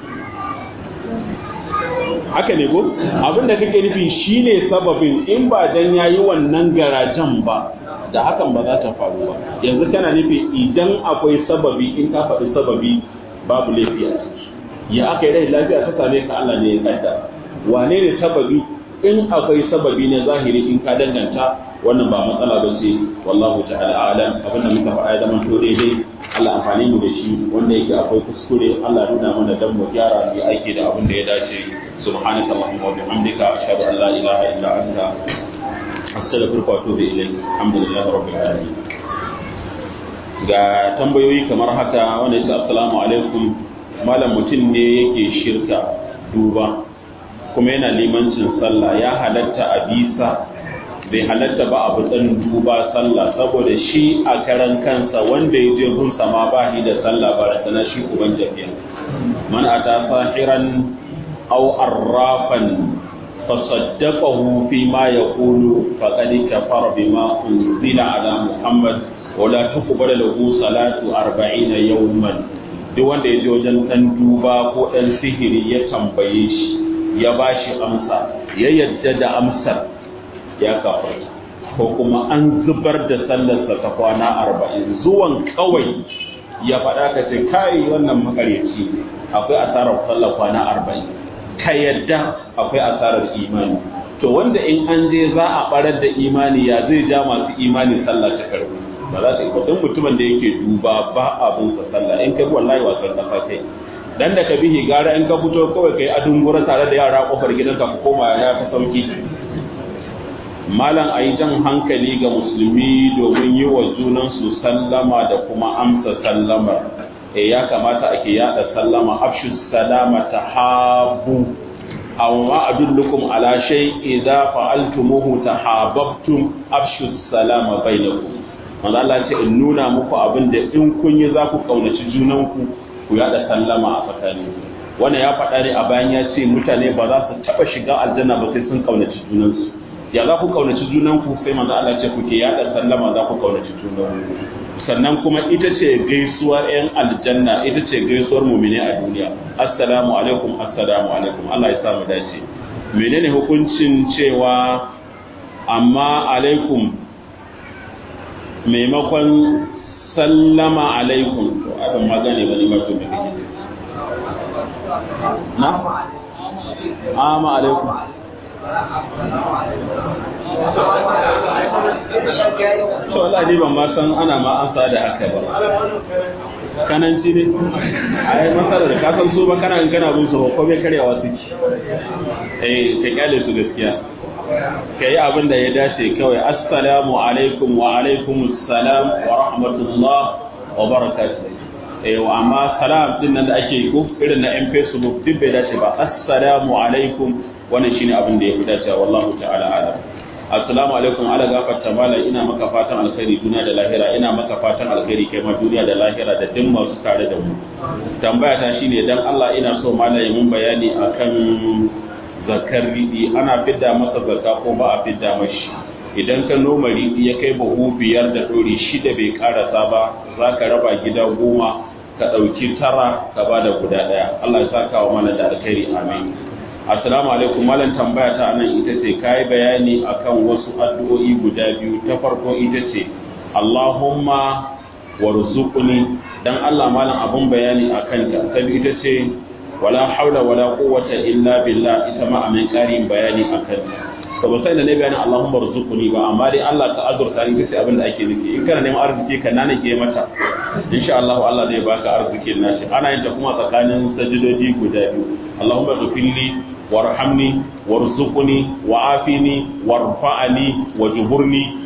Speaker 1: haka ne ko abin da kake nufi shine sababin in ba dan yayi wannan garajan ba da hakan ba za ta faru ba yanzu kana nufi idan akwai sababi in ka faɗi sababi babu laifi a ciki ya aka yi rai lafiya ta same ka Allah ne ya kaddara wane ne sababi in akwai sababi na zahiri in ka danganta wannan ba matsala ba ce wallahu ta'ala a'lam abinda muka faɗa ya zama to daidai Allah amfani mu da shi wanda yake akwai kuskure Allah nuna mana dan mu gyara mu aiki da abin da ya dace subhanaka allahumma wa bihamdika ashhadu an la ilaha illa anta astaghfiruka wa atubu ilayk alhamdulillahi rabbil alamin ga tambayoyi kamar haka wanda yake assalamu alaikum malam mutum ne yake shirka duba kuma yana limancin sallah ya halatta a bisa bai halatta ba abu ɗan duba sallah saboda shi a karan kansa wanda ya je gunsa ma ba shi da sallah ba da sana shi uban jafiya man ata sahiran aw arrafan fasaddaqahu fi ma yaqulu faqad kafara bima unzila ala muhammad wa la tuqbalu lahu salatu 40 yawman duk wanda ya je wajen ɗan duba ko ɗan sihiri ya tambaye shi ya ba shi amsa ya yadda da amsar ya kafarta ko kuma an zubar da sallarsa ta kwana arba'in zuwan kawai ya faɗa ka ce kai wannan makaryaci akwai asarar sallar kwana arba'in ka yadda akwai asarar imani to wanda in an je za a barar da imani ya zai ja masu imani sallah ta karbu ba za ta yi don mutumin da yake duba ba abin sa sallah in ka bi wallahi wasan kasa kai dan da ka bihi gara in ka fito kawai kai adungura tare da yara kofar gidanka ku koma ya ta sauki malam ayi jan hankali ga musulmi domin yi wa junansu sallama da kuma amsa sallamar e ya kamata ake yada sallama afshu salama tahabu amma adullukum ala shay idza fa'altumuhu tahabbtum afshu salama bainakum manzo Allah ce in nuna muku abin da in kun yi za ku kaunaci junanku ku yada sallama a tsakaninku wannan ya faɗa ne a bayan ya ce mutane ba za su taɓa shiga aljanna ba sai sun kaunaci junansu ya za ku kaunaci junanku sai manzo Allah ce kuke yada sallama za ku kaunaci junanku sannan kuma ita ce gaisuwar yan aljanna ita ce gaisuwar mumine a duniya assalamu alaikum assalamu alaikum Allah ya sa mu dace menene hukuncin cewa amma alaikum maimakon sallama alaikum to abin magane ba ne ba to me kake na amma alaikum to Allah ni ban ma san ana ma ansa da haka ba kananci ne ai masalar da ka san su ba kana kana bin su ko bai karyawa suke eh ka kyale su gaskiya ka yi abin da ya dace kawai assalamu alaikum wa alaikum assalam wa rahmatullah wa barakatuh eh amma salam din nan da ake ko irin na yan facebook duk bai dace ba assalamu alaikum wannan shine abin da ya fi dacewa wallahu ta'ala alam assalamu alaikum ala gafarta mala ina maka fatan alkhairi duniya da lahira ina maka fatan alkhairi kai ma duniya da lahira da duk masu tare da mu tambaya ta shine dan Allah ina so mala ya mun bayani akan zakar riɗi ana fidda masa zakka ko ba a fidda mashi idan ka noma riɗi ya kai buhu biyar da ɗori shida bai karasa ba za ka raba gida goma ka ɗauki tara ka ba da guda ɗaya Allah ya saka wa mana da alkhairi amin assalamu alaikum malam tambaya ta anan ita ce kai bayani akan wasu addu'o'i guda biyu ta farko ita ce Allahumma warzuqni dan Allah malam abun bayani akan ta ta ita ce wala haula wala quwwata illa billah ita ma amin karin bayani akan to ba sai da ne bayanin Allahumma rzuqni ba amma dai Allah ka azurta ni kace abin da ake nufi in kana neman arziki ka nane ke mata insha Allah Allah zai baka arzikin nashi ana yin ta kuma tsakanin sajidodi guda biyu Allahumma ghfirli warhamni warzuqni wa'afini warfa'ni wajburni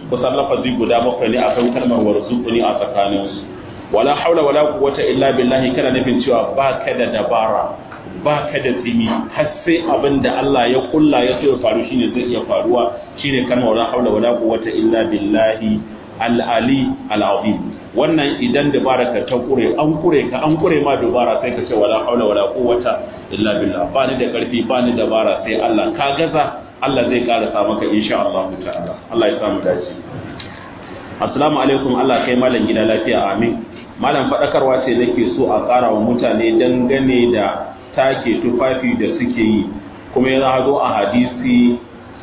Speaker 1: kusan lafazi guda bakwai ne akan kalmar warzuquni a tsakaninsu wala haula wala quwwata illa billahi kana nufin cewa baka da dabara baka da tsimi har sai abin da Allah ya kulla ya so ya faru shine zai iya faruwa shine kalmar wala haula wala quwwata illa billahi al-ali al-azim wannan idan dabara ka ta kure an kure ka an kure ma dubara sai ka ce wala haula wala quwwata illa billah ba ni da karfi ba ni dabara sai Allah ka gaza Allah zai karasa maka insha Allah ta'ala Allah ya samu dace assalamu alaikum Allah kai malam gida lafiya amin malam fadakarwa ce nake so a ƙara wa mutane dangane da take tufafi da suke yi kuma ya zo a hadisi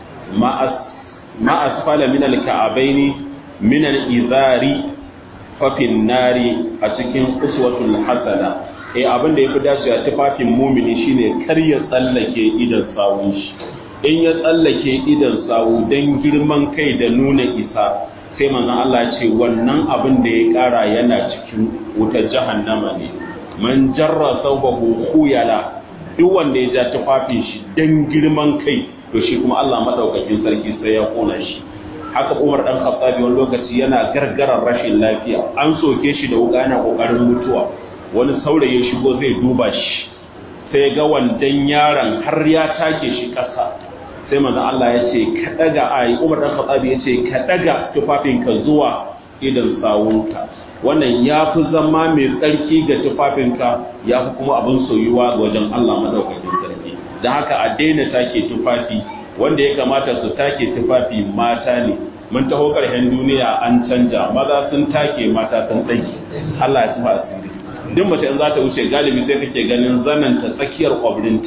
Speaker 1: ma asfala min al-ka'abaini min al-izari fafin nari a cikin uswatul hasana eh abin da yafi dacewa tufafin mumini shine kar ya tsallake idan sawun shi in ya tsallake idan sawu dan girman kai da nuna isa sai manzon Allah ya ce wannan abin da ya kara yana cikin wutar jahannama ne man jarra sawbahu khuyala duk wanda ya ja tufafin shi dan girman kai to shi kuma Allah madaukakin sarki sai ya kona shi haka Umar dan Khattabi wani lokaci yana gargarar rashin lafiya an soke shi da wuka yana kokarin mutuwa wani saurayi shigo zai duba shi sai ga wandan yaron har ya take shi kasa sai manzo Allah ya ce ka daga ai Umar dan Khattabi ya ce ka daga tufafinka zuwa idan sawunka wannan ya fi zama mai tsarki ga tufafinka ya fi kuma abin soyuwa ga wajen Allah madaukakin sarki don haka a daina take tufafi wanda ya kamata su take tufafi mata ne mun taho ƙarshen duniya an canja maza sun take mata sun tsaki Allah ya tufa asiri duk mace in za ta wuce galibi sai kake ganin zananta tsakiyar kwabrinta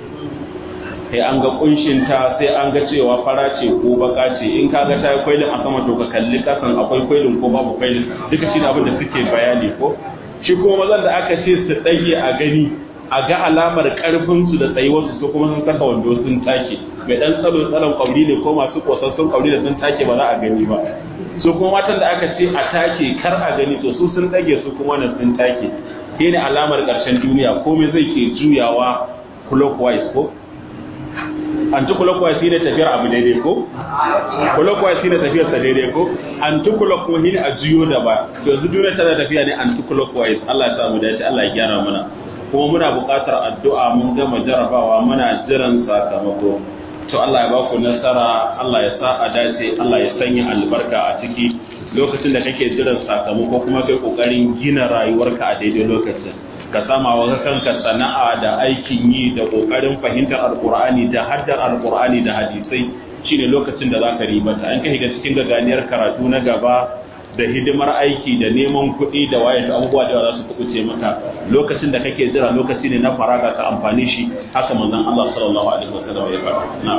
Speaker 1: sai an ga kunshinta sai an ga cewa fara ce ko baka ce in ka ga ta yi kwailin a sama to ka kalli kasan akwai kwailin ko babu kwailin duka shi abin da suke bayani ko shi kuma mazan da aka ce su ɗage a gani a ga alamar karfin su da tsayuwarsu su kuma sun saka wando sun take mai dan tsalo tsalon kauri ne ko masu kosassun kauri da sun take ba za a gani ba su kuma matan da aka ce a take kar a gani to su sun dage su kuma nan sun take shi ne alamar ƙarshen duniya komai zai ke juyawa clockwise ko anti-clockwise shi ne tafiyar abu daidai ko clockwise shi ne tafiyar sa daidai ko anti-clock kuma shi ne a juyo da ba to yanzu duniya tana tafiya ne anti-clockwise Allah ya samu dace Allah ya gyara mana kuma muna buƙatar addu'a mun gama jarabawa muna jiran sakamako to Allah ya baku nasara Allah ya sa a dace Allah ya sanya albarka a ciki lokacin da kake jiran sakamako kuma kai kokarin gina rayuwarka a daidai lokacin ka sama wa kanka sana'a da aikin yi da kokarin fahimtar alkur'ani da haddar alkur'ani da hadisai shine lokacin da zaka ribata an kai ga cikin gaganiyar karatu na gaba da hidimar aiki da neman kuɗi da waye da abubuwa da za su kubuce maka lokacin da kake jira lokaci ne na faraga ka amfani shi haka manzon Allah sallallahu alaihi wasallam ya faɗa na'am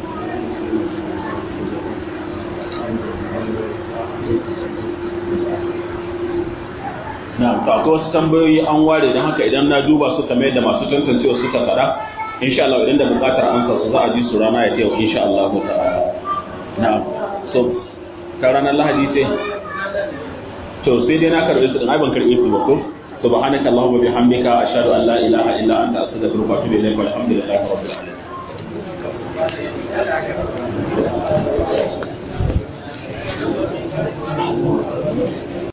Speaker 1: na akwai wasu tambayoyi an ware don haka idan na duba su kamar yadda masu tantancewa suka faɗa insha Allah idan da buƙatar amsa su za a ji su rana ya yau insha Allah ta'ala na so ta ranar lahadi sai to sai dai na karɓi su din ai ban karɓi su ba ko subhanaka allahumma bihamdika ashhadu an la ilaha illa anta astaghfiruka wa atubu ilaik walhamdulillahi rabbil alamin